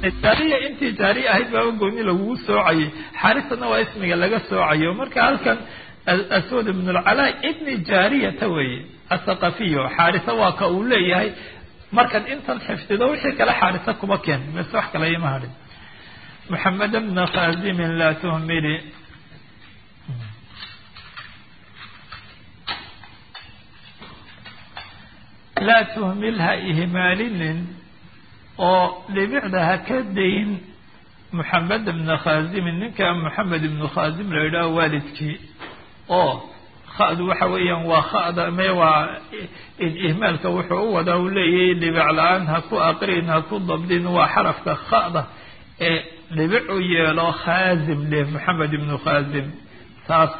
jaariya intii jaariya ahayd baaba gooni lagugu soocayay xaarisana waa ismiga laga soocayo marka halkan aswad ibn lcalaa ibni jaariyata weeye athaqafiyo xaarisa waa ka uu leeyahay markaad intan xifdido wixii kale xaarisa kuma keen mise wax kale ima hadhin محمد بن خازم لا تهملي لا تهملها إهمال oo dhibicda ha ka dayn moxamed bna khaazimin ninka moxamed ibnu khaazim la yidhaho waalidkii oo khadu waxa weeyaan waa khada me waa ihmaalka wuxuu u wadaa uu leeyahay dhibic la-aan ha ku aqrin ha ku dabdin waa xarafka khada ee dhibic u yeelo khaazim leh moxamed ibnu khaazim taas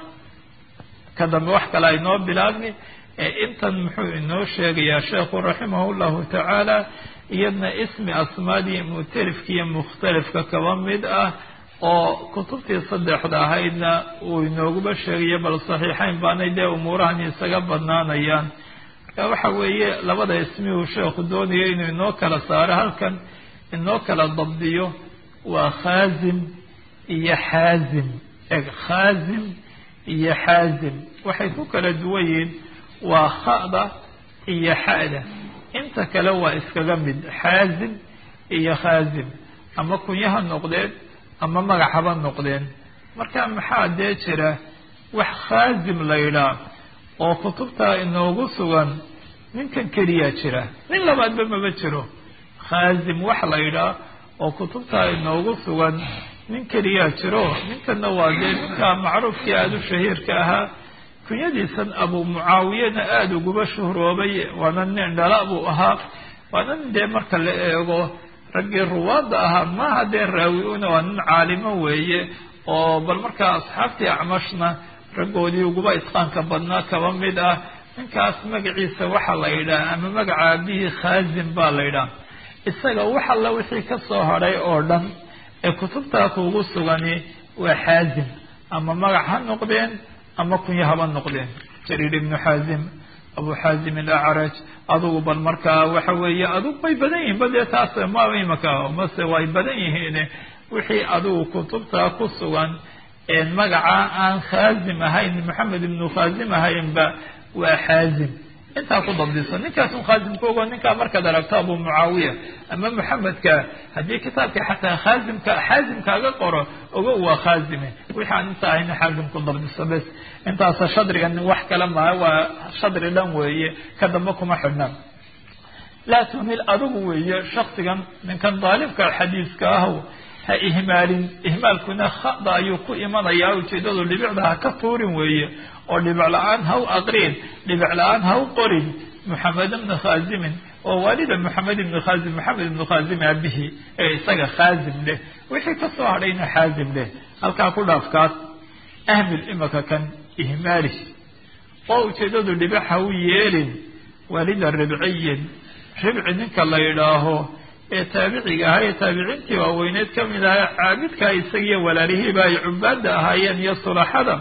ka dambe wax kale aynoo bilaabni intan muxuu inoo sheegayaa sheekhu raximah llahu tacaala iyadna ismi asmaadii mu'talifka iyo mukhtalifka kaba mid ah oo kutubtii saddexda ahaydna uu inooguba sheegayo bal saxiixayn baanay dee umuurahan isaga badnaanayaan marka waxa weeye labada ismi uu sheekhu doonayo inuu inoo kala saaro halkan inoo kala dabdiyo waa khaazim iyo xaazim eg khaazim iyo xaazim waxay ku kala duwan yihiin waa khada iyo xada inta kale waa iskaga mid xaazim iyo khaazim ama kunyaha noqdeen ama magacaba noqdeen marka maxaa dee jira wax khaazim la yidhaah oo kutubta inoogu sugan ninkan keliyaa jira nin labaadba maba jiro khaazim wax la yidhaah oo kutubta inoogu sugan nin keliyaa jiro ninkanna waa dee ninka macruufkii aada u shahiirka ahaa kunyadiisan abu mucaawiyana aada uguba shuhroobay waana nin dhala buu ahaa waana nin dee marka la eego raggii ruwaadda ahaa maaha dee raawi-una waa nin caalimo weeye oo bal markaa asxaabtii acmashna raggoodii uguba itqaanka badnaa kaba mid ah ninkaas magaciisa waxaa la yidhaah ama magaca aabihii khaazim baa la yidhaah isaga wax alla wixii ka soo hadhay oo dhan ee kutubtaa kuugu sugani waa xaazim ama magac ha noqdeen ama kunya haba noqdeen jariir ibnu xaazim abu xaazim alacraj adugu bal markaa waxa weeye adug bay badan yihiin ba dee taas ma imaka mase way badan yihiin wixii adigu kutubta ku sugan magaca aan khaazim ahayn maxamed ibnu khaazim ahaynba waa xaazim intaa ku dabdiso ninkaas un khaazimka ogo ninkaa markaad aragto abu mucaawiya ama maxamedka haddii kitaabka xataa khaazimka xaazimkaaga qoro ogo waa khaazime wixii aan inta ahayna xaazim ku dabdiso bes intaasa shadrigan wax kale maha waa shadri dhan weeye ka dambe kuma xidhnaan laa tuhmil adigu weeye shaksigan ninkan daalibka xadiiska ahw ha ihmaalin ihmaalkuna khada ayuu ku imanayaa ujeedadu dhibicda ha ka tuurin weeye oo dhibic la-aan ha u aqrin dhibic la-aan ha u qorin moxamed ibna khaazimin oo waalida moxamed ibnu khaazim moxamed ibnu khaazim aabihii ee isaga khaazim leh wixii kasoo hadhayna xaazim leh halkaa ku dhaafkaas ahmil imaka kan ihmaali oo ujeedadu dhibic ha u yeelin waalida ribciyin ribci ninka la yidhaaho ee taabiciga ahaa ee taabiciintii waaweyneed ka mid ahaa caabidkaa isagiiyo walaalihiiba ay cubaada ahaayeen iyo sulaxada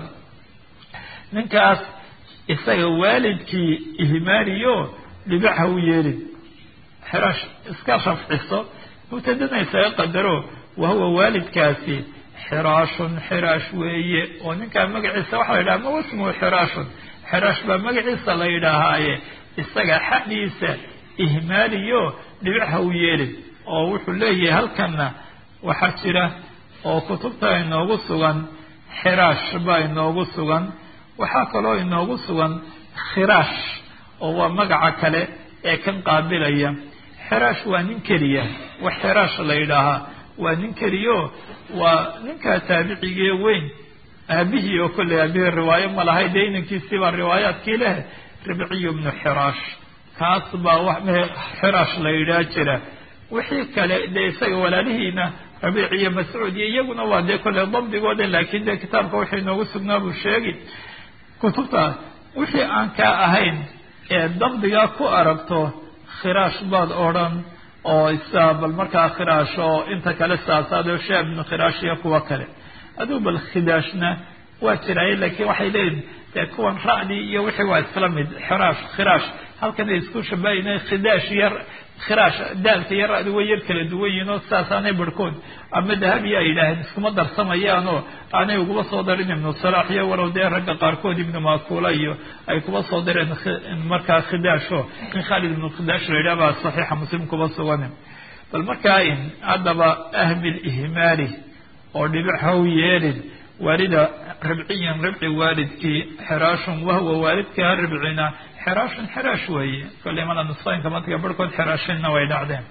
ninkaas isaga waalidkii ihmaaliyo dhibic ha u yeelin xiraash iska rafciso mubtadana isaga qadaro wahuwa waalidkaasi xiraashun xiraash weeye oo ninkaa magaciisa waxa la yidhaha ma wasmuhu xiraashun xiraash baa magaciisa la yidhaahaaye isaga xadhiisa ihmaaliyo dhibic ha u yeelin oo wuxuu leeyahay halkanna waxaa jira oo kutubta inoogu sugan xiraash baa inoogu sugan waxaa kaloo inoogu sugan khiraash oo waa magaca kale ee kan qaabilaya xiraash waa nin keliya wax xiraash la yidhaahaa waa nin keliyo waa ninkaa taabicigee weyn aabihii oo kolley aabihii riwaayo ma lahay dee inankiisii baa riwaayaadkii leh ribciyu bnu xiraash kaas baa xiraash la yidhaha jira wixii kale dee isaga walaalihiina rabiic iyo mascuud iyo iyaguna waa dee kolley dabdigooda laakiin dee kitaabka waxay inoogu sugnaa buu sheegi kutubta wixii aan kaa ahayn ee dabdigaa ku aragto khiraash baad odhan oo isa bal markaa khiraash oo inta kale saasaado shee ibnu khiraash iyo kuwa kale aduu bal khidaashna waa jiraaye laakiin waxay leeyihin dee kuwan ra'dii iyo wixii waa isla mid xiraash khiraash halkanay isku shabahayn khidaash yar khiraash daalka iyo ra'di way yar kala duwan yihiin oo sidaasaanay barhkood ama dahabiya ay yidhaaheen iskuma darsamayaan oo aanay uguba soo darin ibnu salaax iyo walow dee ragga qaarkood ibnu makuula iyo ay kuba soo dareen markaa khidaasho in khaalid ibnu khidaash la yidhah baa saxiixa muslim kuba sugan bal markaa in haddaba ahmil ihmaali oo dhibic haw yeelin waalida ribciyan ribci waalidkii xiraashun wahwa waalidkaa ribcina xiraashun xiraash weeye kolley mala nusqooyinka madka barhkood xiraashinna way dhacdeen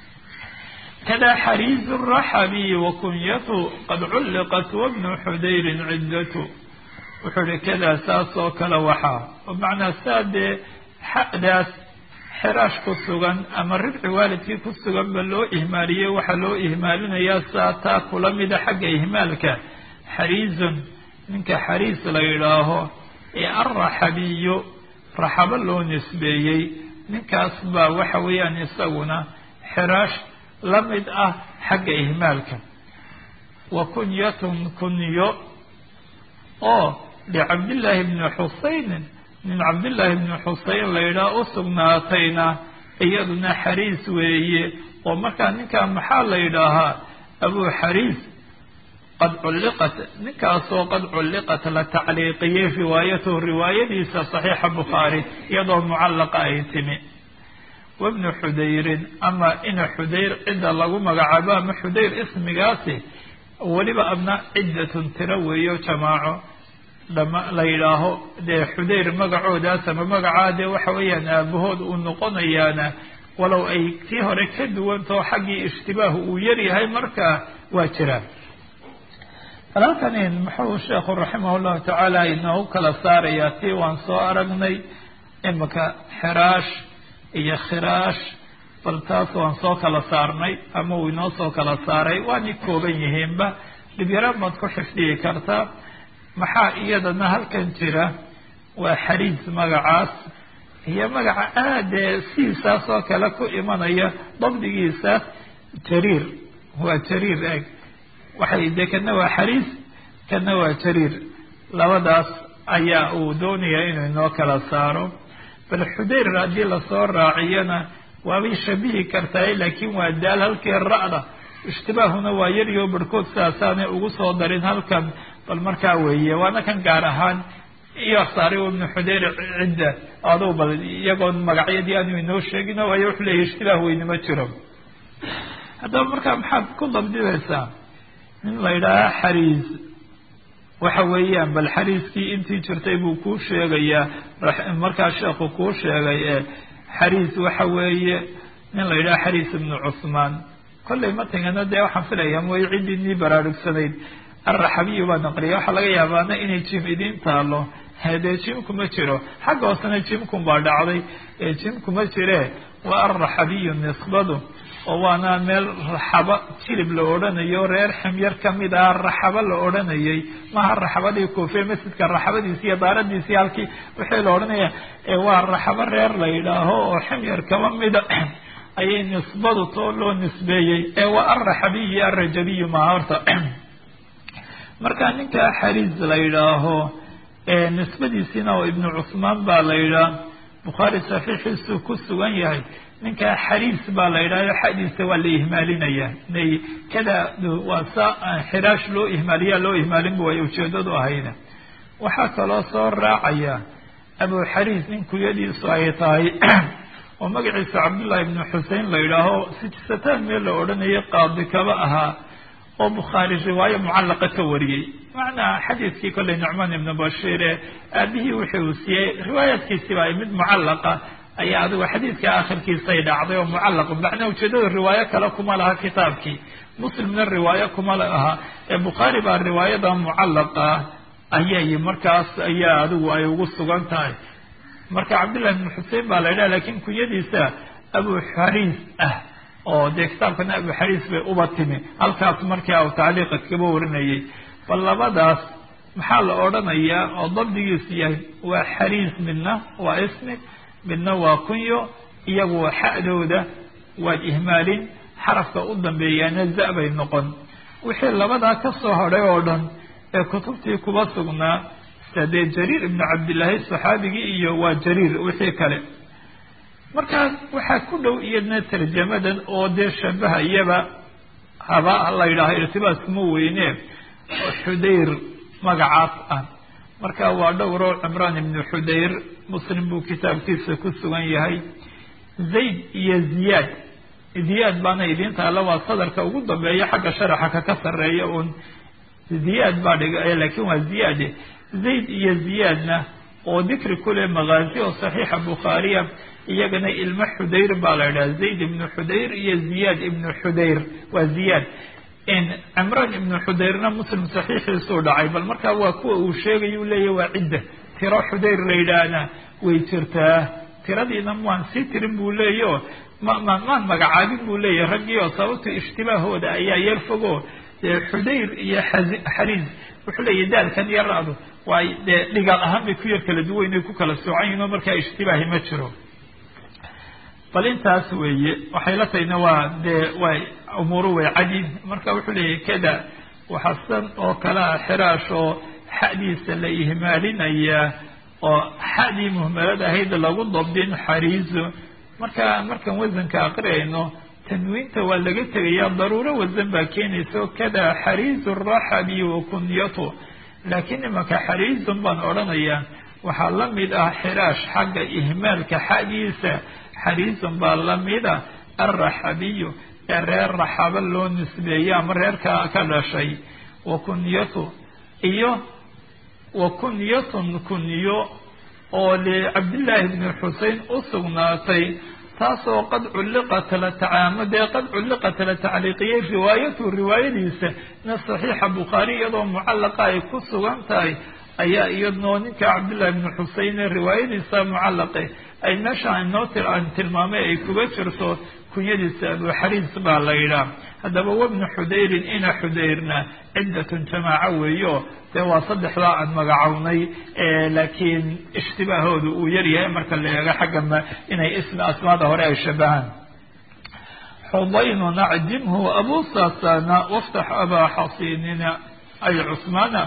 kada xariizu raxabi wakunyatu qad culliqat wabnu xudayrin ciddatu wuxuu ihi kadaa saas oo kale waxaa bimacnaa saa dee xadaas xiraash ku sugan ama ribci waalidkii ku sugan ba loo ihmaaliyey waxaa loo ihmaalinayaa saa taa kula mida xagga ihmaalka xariizun ninka xariis la yidhaaho ee alraxabiyo raxabo loo nisbeeyey ninkaas baa waxa weeyaan isaguna xiraash la mid ah xagga ihmaalka wa kunyatun kunyo oo licabdillaahi bni xusaynin nin cabdillaahi bni xuseyn la yidhaah u sugnaatayna iyaduna xariis weeye oo markaa ninkaa maxaa la yidhaahaa abuu xariis qad culliqat ninkaasoo qad culliqat la tacliiqiyey riwaayatuhu riwaayadiisa saxiixa bukhaari iyadoo mucallaqa ay timi wabnu xudayrin ama ina xudayr cidda lagu magacaabo ama xudayr ismigaasi weliba abna ciddatun tiro weeyo jamaaco dhama la yidhaaho dee xudayr magacoodaas ama magacaa dee waxa weeyaan aabahood uu noqonayaana walow ay tii hore ka duwantao xaggii ishtibaahu uu yaryahay markaa waa jiraan bal halkani muxuu sheekhu raximah llahu tacaala inoogu kala saarayaa tii waan soo aragnay imika xiraash iyo khiraash bal taas waan soo kala saarnay ama uu inoo soo kala saaray waanay kooban yihiinba dhibyaraan baad ku xifdiyi kartaa maxaa iyadana halkan jira waa xariis magacaas iyo magaca aadee siisaas oo kale ku imanaya dabdigiisa jariir waa jariir eg waxay de kana waa xariis kana waa jariir labadaas ayaa uu doonayaa inuu inoo kala saaro bal xudayr haddii lasoo raaciyana waabay shabihi kartaay laakiin waa daal halkii ra'da ishtibaahuna waa yaryo barhkood sidaasaanay ugu soo darin halkan bal markaa weeye waana kan gaar ahaan iyo saaray ibnu xudayr cidda aduu bal iyagoon magacyadii aanu inoo sheegin waayo wuxuu leeyahy ishtibaah weyne ma jiro haddaba markaa maxaad ku dabdinaysaa nin la yidhaaha xariis waxa weeyaan bal xariiskii intii jirtay buu kuu sheegayaa markaa sheekhu kuu sheegay ee xariis waxa weeye nin la yidhaha xariis ibnu cusmaan kollay matingana dee waxaan filaya mooy ciddii nii baraarugsanayd alraxabiyu baa naqliya waxaa laga yaabaana inay jim idiin taalo dee jimku ma jiro xagga hoosena jimkun baa dhacday jimku ma jire waa alraxabiyu nisbadu oo waana meel raxaba jilib la odhanayo reer ximyar kamid ah raxabo la odhanayay maha raxabadii kuufe masjidka raxabadiisi iyo daaradiisii halkii wixii la odhanaya waa raxabo reer la yidhaaho oo ximyar kaba mida ayay nisbadu too loo nisbeeyey ee waa alraxabiyu alrajabiyu maha horta marka ninka xariis la yidhaaho nisbadiisina oo ibnu cusmaan baa la yidhaah bukhaari saxiixiisu ku sugan yahay ninka xariis baa la yidhahyo xadiisa waa la ihmaalinaya nay kada waa sa xiraash loo ihmaaliya loo ihmaalin bu ay ujeedadu ahayda waxaa kaloo soo raacaya abu xariis nin kuyadiisu ay tahay oo magaciisa cabdullahi ibnu xusein la yidhaaho sijisataan meel la odhanayay qaadi kaba ahaa oo bukhaari riwaayo mucallaqa ka wariyey macnaa xadiiskii kolley nucmaan ibnu bashiir ee aabihii wixii uu siiyey riwaayaadkiisiba ay mid mucallaqa ayaa adigu xadiidka akhirkiisay dhacday oo mucallaq macnaa ujeedada riwaayo kale kuma laha kitaabkii muslimna riwaayo kuma laha ee bukhaari baa riwaayada mucallaqa ayay markaas ayaa adigu ay ugu sugan tahay marka cabdillahi ibnu xusein baa la yidhaha lakin kunyadiisa abu xariis ah oo dee kitaabkana abu xariis bay uba timi halkaas markaa uu tacliiqa kaba warinayay bal labadaas maxaa la odhanayaa oo dabdigiisu yahay waa xariis midna waa ismi midna waa kunyo iyagu xa'dooda waad ihmaalin xarafka u dambeeyaana za bay noqon wixii labadaa ka soo hadhay oo dhan ee kutubtii kuba sugnaa sida dee jariir ibnu cabdillaahi saxaabigii iyo waa jariir wixii kale markaas waxaa ku dhow iyadna tarjamadan oo dee shabahayaba haba la yidhaaho irtibaas kuma weyne xudayr magacaas ah marka waa dhowro cimraan ibnu xudayr muslim buu kitaabkiisa ku sugan yahay zayd iyo ziyaad ziyaad baana idiin taalla waa sadarka ugu dambeeya xagga sharaxa kaka sarreeya uun ziyaad baa dhiga laakiin waa ziyaade zayd iyo ziyaadna oo dikri kule makaazi oo saxiixa bukhaariya iyagana ilmo xudayr baa la idhaha zayd ibnu xudayr iyo ziyaad ibnu xudayr waa ziyaad cimraan ibnu xudayrna muslim saxiixiisuu dhacay bal markaa waa kuwa uu sheegaya u leeyahy waa cidda tiro xudayr la yidhaahna way jirtaa tiradiina maan sii tirin buu leeyaho ma ma maan magacaabin buu leeyahay raggii oo sababta ishtibaahooda ayaa yar fogo dee xudayr iyo xariis wuxuu leeyahy daalkan yaraadu waay dee dhigaal ahaan bay ku yar kala duwan ay ku kala soocan yihin oo markaa ishtibaahi ma jiro bal intaas weeye waxay la tahayna waa dee way umuuru way cadin marka wuxuu leeyahay kada waxasan oo kalea xiraash oo xadiisa la ihmaalinayaa oo xadii muhmalad ahayd lagu dabdin xariizo marka markaan wasanka aqriyayno tanwiinta waa laga tegayaa daruuro wasan baa keenaysa kada xariizu raxabi wa kunyato laakiin imanka xariizun baan odhanayaa waxaa la mid ah xiraash xagga ihmaalka xadiisa xariizun baa lamida alraxabiyu ee reer raxaba loo nisbeeyey ama reerka ka dhashay wa kunyatu iyo wa kunyatun kunyo oo licabdillaahi bni xusein u sugnaatay taasoo qad culliqat la tacaamudee qad culliqat la tacliiqiyey riwaayatu riwaayadiisa na saxiixa bukhaari iyadoo mucallaqa ay ku sugan tahay ayaa iyadnoo ninka cabdillahi bni xusein ee riwaayadiisa mucallaqe ay meesha inoo aan tilmaamay ay kuga jirto kunyadiisa abuxariis baa la yidhaah haddaba wabnu xudayrin ina xudayrna ciddatun jamaaco weeyo dee waa saddexdaa aan magacownay laakiin ishtibaahooda uu yaryahay marka la eego xagga ma inay ismi asmaada hore ay shabahaan xudaynu nacdimhu abu sasana waftax abaa xasinina ay cusmaana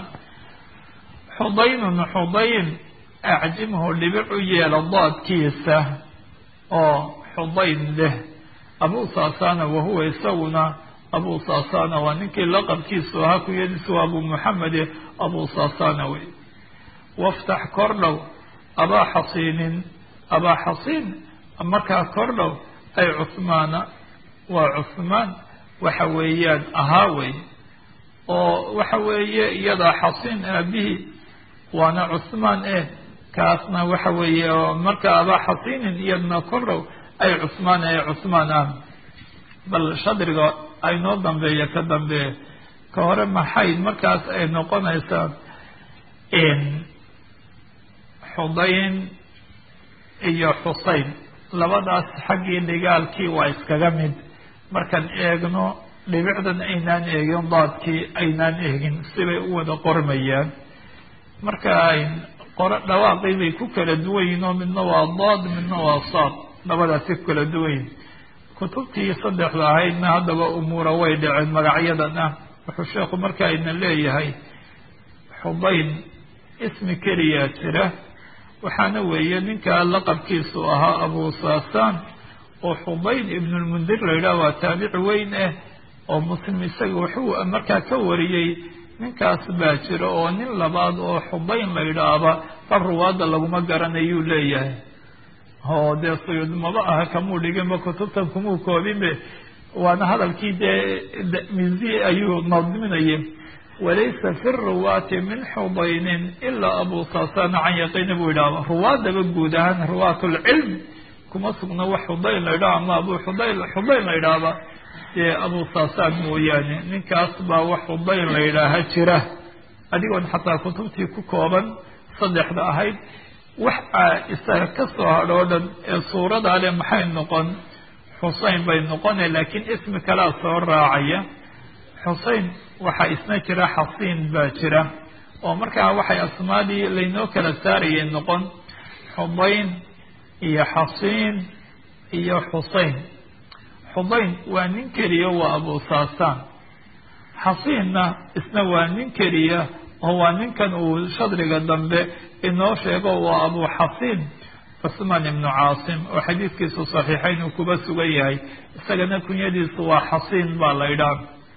xudaynun xudayn acjimhu dhibic u yeela daadkiisa oo xudayn leh abu sasana wahuwa isaguna abu sasana waa ninkii laqabkiisu ahaa kuyadiisu waa abu muxamede abu sasana wey waftax kordhow abaa xasiinin abaa xasiin markaa kordhow ay cusmaana waa cusmaan waxa weeyaan ahaa wey oo waxa weeye iyadaa xasiin aabihii waana cusmaan eh kaasna waxa weeye marka abaa xasiinin iyadna kordhow ay cusmaan ee cusmaan ah bal shadriga aynoo dambeeya ka dambeeya ka hore maxay markaas ay noqonaysaa xudayn iyo xuseyn labadaas xaggii dhigaalkii waa iskaga mid markaan eegno dhibicdan aynaan eegin daadkii aynaan eegin sibay u wada qormayaan marka qoro dhawaaqii bay ku kala duwan yihin oo midna waa daad midna waa saad labadaasi ku kala duwan yihin kutubtii saddexda ahaydna haddaba umuura way dhaceen magacyadan ah wuxuu sheekhu marka ayna leeyahay xudayn ismi keliyaa jira waxaana weeye ninka laqabkiisu ahaa abu sasaan oo xudayn ibnulmundir la yidhaah waa taabici weyn ah oo muslim isaga wuxuu markaa ka wariyey ninkaas baa jira oo nin labaad oo xudayn la yidhaahba far ruwaadda laguma garanayuu leeyahay oo dee suyuud maba aha kamuu dhiginba kutubtan kumuu koobinbe waana hadalkii dee mizi ayuu nadminayay walaysa fi ruwaati min xudaynin ilaa abu sasana can yaqiini buu yidhahba ruwaadaba guud ahaan ruwaat lcilm kuma sugna wax xudayn la yidhaha ama abu xudayn xudayn la yidhaahba dee abu sasaan mooyaane ninkaas baa wax xudayn la yidhaaha jira adigoon xataa kutubtii ku kooban saddexda ahayd wax isaga ka soo hadho o dhan ee suuradaa le maxay noqon xusein bay noqone laakiin ismi kalea soo raacaya xusein waxaa isna jira xasiin baa jira oo markaa waxay asmaadii laynoo kala saarayay noqon xudayn iyo xasiin iyo xusein xudayn waa nin keliya waa abu saasaan xasiinna isna waa nin keliya oo waa ninkan uu shadriga dambe inoo sheego waa abu xasiin cusmaan ibnu caasim oo xadiidkiisu saxiixayn uu kuba sugan yahay isagana kunyadiisu waa xasiin baa la idhaa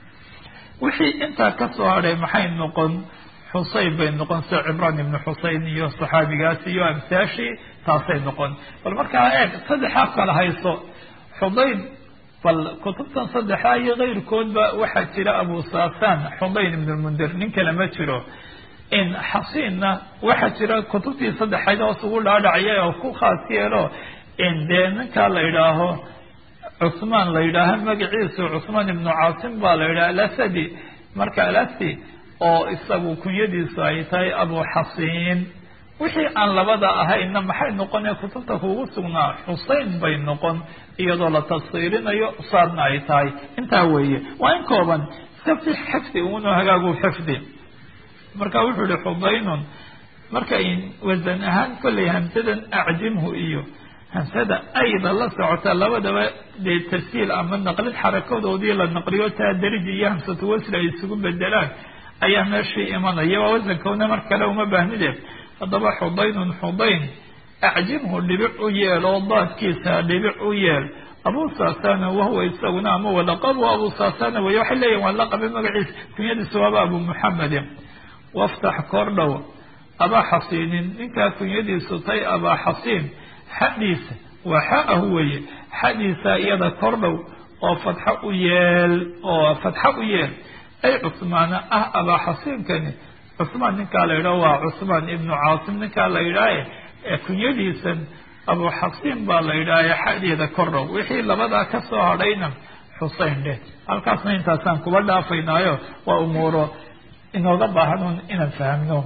wixii intaa ka soo hadhay maxay noqon xuseyn bay noqon sida cibraan ibnu xuseyn iyo saxaabigaas iyo amsaashii taasay noqon bal markaa eeg saddexaa kala hayso xudayn bal kutubtan saddexaa iyo keyrkoodba waxaa jira abu saasaan xudayn ibnu mundir nin kale ma jiro in xasiinna waxaa jira kutubtii saddexayd hoos ugu dhaadhacya oo ku khaas yeelo in dee ninkaa la idhaaho cusmaan la yidhaaho magaciisu cusmaan ibnu caasim baa la yidhaha alasadi marka alasi oo isagu kunyadiisu ay tahay abu xasiin wixii aan labada ahayna maxay noqon ee kutubta kugu sugnaa xusein bay noqon iyadoo la tafsiirinayo saadna ay tahay intaa weeye waa in kooban iska fi xifdi uno hagaagu xifdi marka wuxuu yihi xudaynun marka wasan ahaan kollay hamsadan acjimhu iyo hamsada ayda la socota labadaba dee tarsiil ama naqlid xarakadoodii la naqliyo taa dariji iyo hamsatu wasli ay isugu bedelaan ayaa meeshii imanaya waa wasankoona mar kale uma baahnide haddaba xudaynun xudayn acjimhu dhibic u yeel oo daadkiisa dhibic u yeel abu saasana wahuwa isaguna ama walaqabu abu saasana wey waxay leeyihin waa laqabe magaciisa kunyadiisa waaba abu muxamedin waftax kordhow abaa xasiinin ninkaa kunyadiisu tay abaa xasiin xadhiisa waa xaahu weeye xadhiisa iyada kordhow oo fatxo u yeel oo fatxo u yeel ay cusmaana ah abaa xasiinkani cusmaan ninkaa la yidhaho waa cusmaan ibnu caasim ninkaa la yidhaahe ee kunyadiisan abu xasiin baa la yidhaahe xadeeda kordhow wixii labadaa ka soo hadhayna xusein dheh halkaasna intaasaan kuba dhaafaynaayo waa umuuro inooga baahan inaan fahmno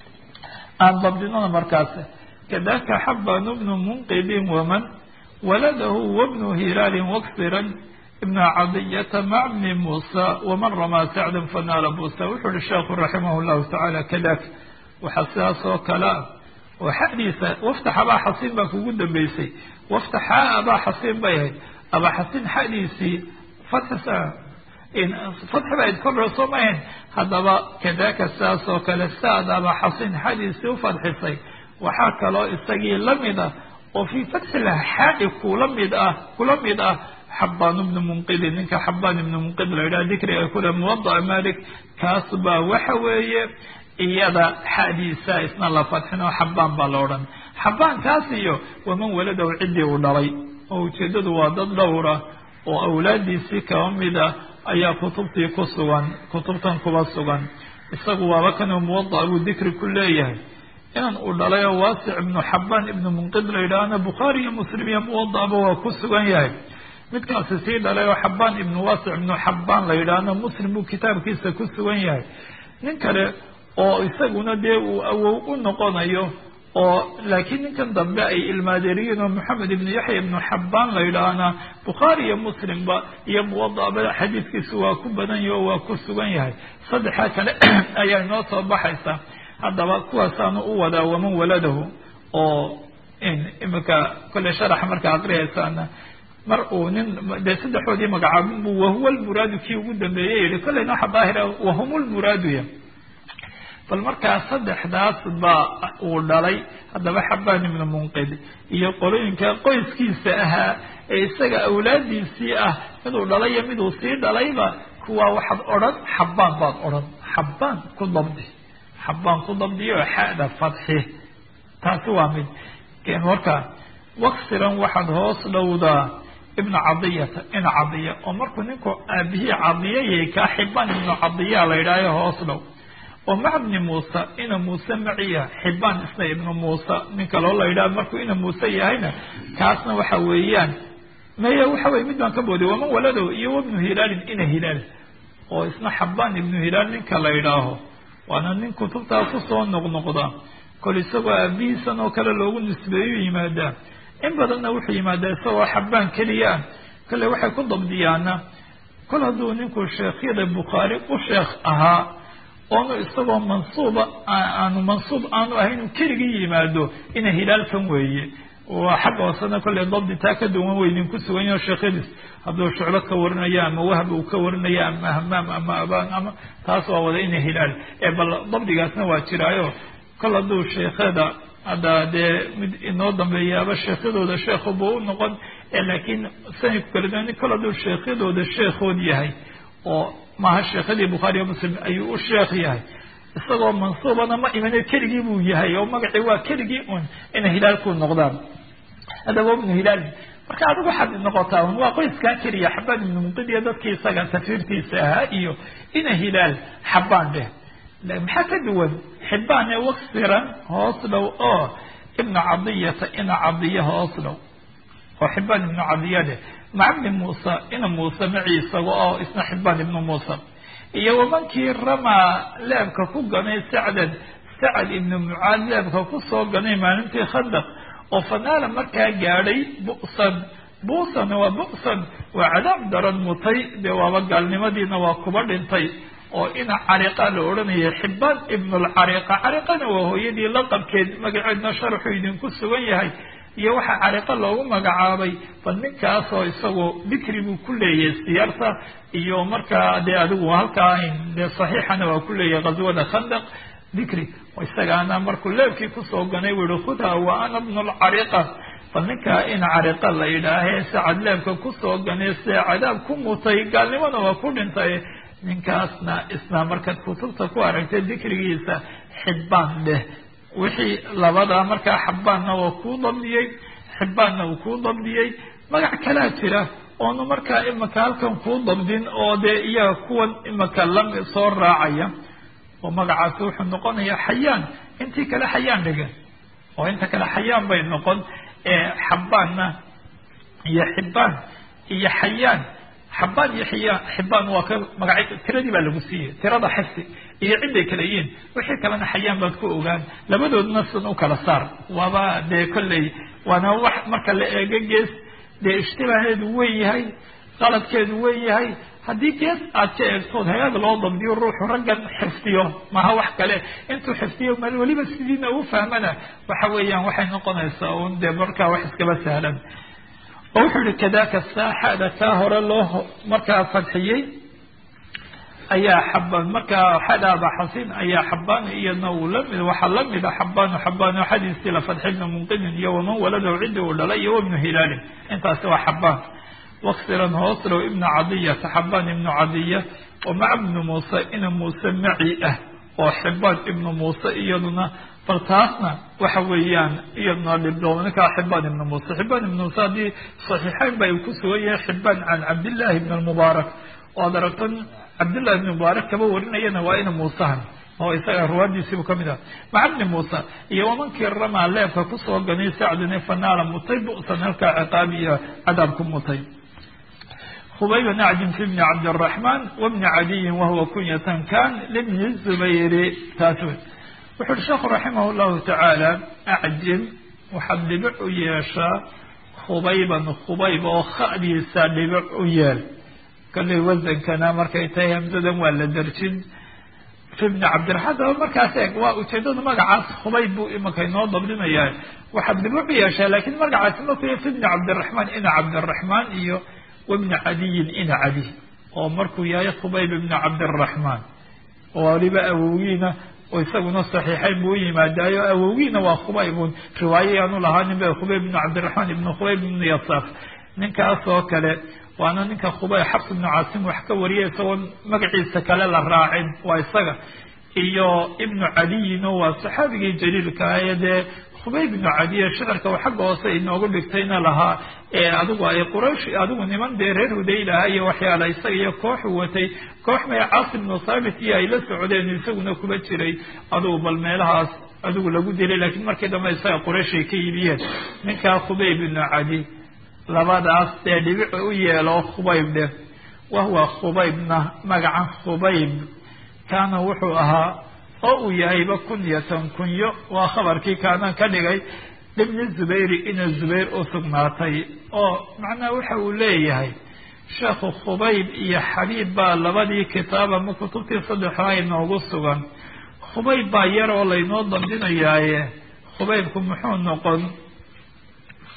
aan dabdinona markaas kadaka xabanu bnu munqidin waman waladahu wabnu hilaalin waksiran ibna cadiyata mac bni muusa waman ramaa sacdan fanaala buusa wuxuu uhi sheekhu raximah llahu tacaala kadak waxaa sidaas oo kalea oo xadiisa waftax abaa xasiin baa kugu dambeysay waftaxaa abaa xasiin bay ahayd abaa xasiin xadiisii fatxisa fatxi ba idkordho soo mahayn haddaba kadaka sidaas oo kale saad abaa xasiin xadiisii ufadxisay waxaa kaloo isagii lamid ah oo fii fatxila xaai kula mid ah kula mid ah xabaan ibnu munqidin ninka xabaan ibnu munqid la yidhaha dikriga kule muwadaca malik kaas baa waxa weeye iyada xadiisa isna la fadxin oo xabaan baa la odhan xabaan kaas iyo waman waladahu ciddii uu dhalay oo ujeedadu waa dad dhowra oo awlaadiisii kaba mid ah ayaa kutubtii ku sugan kutubtan kuba sugan isagu waaba kanuu muwadac buu dikri ku leeyahay inan uu dhalay oo waasic ibnu xabaan ibnu munqid la yidhaahna bukhaari iyo muslim iyo muwadacba waa ku sugan yahay midkaasi sii dhalay oo xabaan ibnu waasic ibnu xabaan la yidhaahna muslim buu kitaabkiisa ku sugan yahay nin kale oo isaguna dee uu awow u noqonayo oo laakiin ninkan dambe ay ilmaadeeriyiin oo moxamed ibnu yaxya ibnu xabaan la yidhaahna bukhaari iyo muslimba iyo muwadacba xadiidkiisu waa ku badan yahi oo waa ku sugan yahay saddexa kale ayaa inoo soo baxaysa haddaba kuwaasaanu u wadaa waman waladahu oo imika kolley sharaxa markaa aqriyaysaana mar uu nin dee saddexoodii magacaabin bu wahuwa lmuraadu kii ugu dambeeyey yihi kolleyna waxa daahira wahum lmuraaduya bal markaa saddexdaas baa uu dhalay haddaba xabaan ibnu munqid iyo qolooyinka qoyskiisa ahaa ee isaga awlaadiisii ah miduu dhalay iyo miduu sii dhalayba kuwaa waxaad odhan xabaan baad odhan xabaan ku dabdi xabaan ku dabdiyo xada fadxi taasi waa mid marka waksiran waxaad hoos dhowdaa ibna cadiyata ina cadiya oo markuu ninku aabihii cadiyayay kaa xibaan ibnu cadiya la yidhaayo hoos dhow oo maca bni muusa ina muuse maciya xibaan isna ibnu muusa nin kaloo la yidhaha markuu ina muuse yahayna kaasna waxa weeyaan maya waxa weye mid baan ka booday waman waladow iyo wabnu hilaalin ina hilaal oo isna xabaan ibnu hilaal ninka la yidhaaho waana nin kutubtaa kusoo noqnoqda kol isagoo aabihiisan oo kale loogu nisbeeyo yimaadaa in badanna wuxuu yimaadaa isagoo xabaan keliya ah kale waxay ku dabdiyaana kol hadduu ninku sheekhyada bukhaari u sheekh ahaa oonu isagoo mansuuba aanu mansuub aanu ahayn uu keligii yimaado ina hilaalkan weeye waa xagga hoosena kolley dabdi taa ka duwan wey idinku sugan yaho sheekhadiis hadduu shuclo ka warinayo ama wahb uu ka warinayo ama hamaam ama abaan ama taas waa wada ina hilaal ee bal dabdigaasna waa jiraayo kol hadduu sheekhada hadda dee mid inoo dambeeyaaba sheekhyadooda sheekhu buu u noqon laakiin sanadku kala duwan kol hadduu sheekhyadooda sheekhood yahay oo maaha sheekhadii bukhaariyo muslim ayuu u sheekh yahay isagoo mansuubana ma imane keligii buu yahay oo magacii waa keligii un inay hilaalku noqdaan haddaba ibnu hilaal marka adigu waxaad noqotaa un waa qoyskaa keliya xabaan ibnu munqid iyo dadkii isaga tafiirtiisa ahaa iyo ina hilaal xabaan dheh maxaa ka duwan xibaan ee waksiran hoos dhow oo ibna cadiyata ina cadiya hoos dhow oo xibaan ibnu cadiya dheh maca bni muusa ina muuse maci isaga oo isna xibaan ibnu muusa iyo wamankii ramaa leebka ku ganay sacdan sacad ibnu mucaad leebka kusoo ganay maalintii khandaq oo fanaala markaa gaadhay bu'san bu'san waa bu'san waa cadaab daran mutay dee waaba gaalnimadiina waa kuba dhintay oo ina cariqa la odhanaya xibaan ibnulcariqa cariqana waa hooyadii laqabkeed magaceedna sharaxuu idinku sugan yahay iyo waxaa cariqo loogu magacaabay bal ninkaasoo isagoo dikri buu ku leeyahay siyaarta iyo markaa dee adigu halkaa dee saxiixana waa ku leeyahay ghaswada khandaq dikri isagaana markuu leebkii kusoo ganay u yihi khudha wa ana bnu lcariqa bal ninkaa in cariqa la yidhaahee sacad leebka kusoo ganay see cadaab ku mutay gaalnimona waa ku dhintay ninkaasna isna markaad kutubta ku aragtay dikrigiisa xibaan dheh wixii labadaa markaa xabaanna waa kuu dabdiyey xibaanna uu kuu dabdiyey magac kalaa jira oonu markaa imika halkan kuu dabdin oo dee iyaga kuwan imika lami soo raacaya oo magacaasi wuxuu noqonaya xayaan intii kale xayaan dhigan oo inta kale xayaan bay noqon xabaanna iyo xibaan iyo xayaan xabaan iyo xiyaan xibaan waa ka magaca tiradii baa lagu siiyey tirada xifsi iyo ciday kala yihiin wixii kalena xayaan baad ku ogaan labadoodna sun u kala saar waaba dee kolley waana wax marka la eego gees dee ishtibaaheedu weyn yahay qaladkeedu weyn yahay haddii gees aad ka eegtood hay-ad loo dabdiyo ruuxu raggan xifdiyo maha wax kale intuu xifdiyo mal weliba sidiina u fahmana waxa weeyaan waxay noqonaysaa un dee markaa wax iskaba sahlan oo wuxuu yihi kadaka saaxada kaa hore loo markaa fadxiyey ayaa xabaan markaa xadaaba xasin ayaa xabaan iyadna uu lamid waxaa lamida xabaanu xabaano xadiisii la fadxi ibnu munqidin iyo waman waladahu ciddi uu dhalay iyo wabnu hilaalin intaasi waa xabaan waksiran hooslow ibnu cadiyata xabaan ibnu cadiya oo maca ibnu muuse ina muuse maci ah oo xibaan ibnu muuse iyaduna bal taasna waxa weeyaan iyadna dhibdoo ninkaa xibaan ibnu muuse xibaan ibnu muuse haddii saxiixeyn ba ku sugan yahay xibaan can cabdillahi ibn almubaarak oo ad aragto cabdillahi ibn mubaarak kaba warinayana waa ina muusahan oo isaga ruwaadiisiibu kamid ah maca bni muuse iyo wamankii ramaa leebka kusoo ganay sacdine fanaala mutay bu'san halkaa ciqaab iyo cadaab ku mutay khubayba nacdin fi bni cabdiraxmaan wabni cadiyin wahuwa kunyatan kan libni zubayri taas wey wuxu uhi sheekhu raximah llahu tacaala acjim waxaad dhibic u yeeshaa khubayban khubayb oo khadiisa dhibic u yeel kalley wasankana markay tahay hamsadan waa la darjin fi bni cabdiraxmaan daba markaas eeg waa ujeedada magacaas khubayb buu imaka inoo dabdinaya waxaad dhibic u yeeshaa lakin magacaasi markuu fi bni cabdiraxmaan ina cabdiraxmaan iyo wabni cadiyin ina cadi oo markuu yahay khubayb ibni cabdiraxmaan oo waliba awowgiina oo isaguna saxiixayn buu u yimaadaayo awowgiina waa khubaybun riwaaye aanu lahaanin ba khubayb ibnu cabdiraxmaan ibnu khubayb ibnu yasaaf ninkaas oo kale waana ninka khubay xabs ibnu caasim wax ka wariya isagoo magaciisa kale la raacin waa isaga iyo ibnu cadiyino waa saxaabigii jaliilka ah ee dee khubayb ibnu cadiye shicirka xagga hoose inoogu dhigtayna lahaa ee adigu ay quraysh adigu niman dee reer hudaylaha iyo waxyaala isaga iyo kooxu watay koox may caasim ibnu thaabit iyo ay la socdeen isaguna kuba jiray adigu bal meelahaas adigu lagu dilay lakiin markii dambe isaga quraysh ay ka yibiyeen ninkaa khubayb ibnu cadi labadaas dee dhibic u yeelo khubayb dheh wahuwa khubaybna magacan khubayb kaana wuxuu ahaa oo uu yahayba kunyatan kunyo waa khabarkii kaanaan ka dhigay libni zubayri ina zubayr u sugnaatay oo macnaha waxa uu leeyahay sheekhu khubayb iyo xabiib baa labadii kitaab ama kutubtii saddexdaa inoogu sugan khubayb baa yar oo laynoo dambinayaaye khubaybku muxuu noqon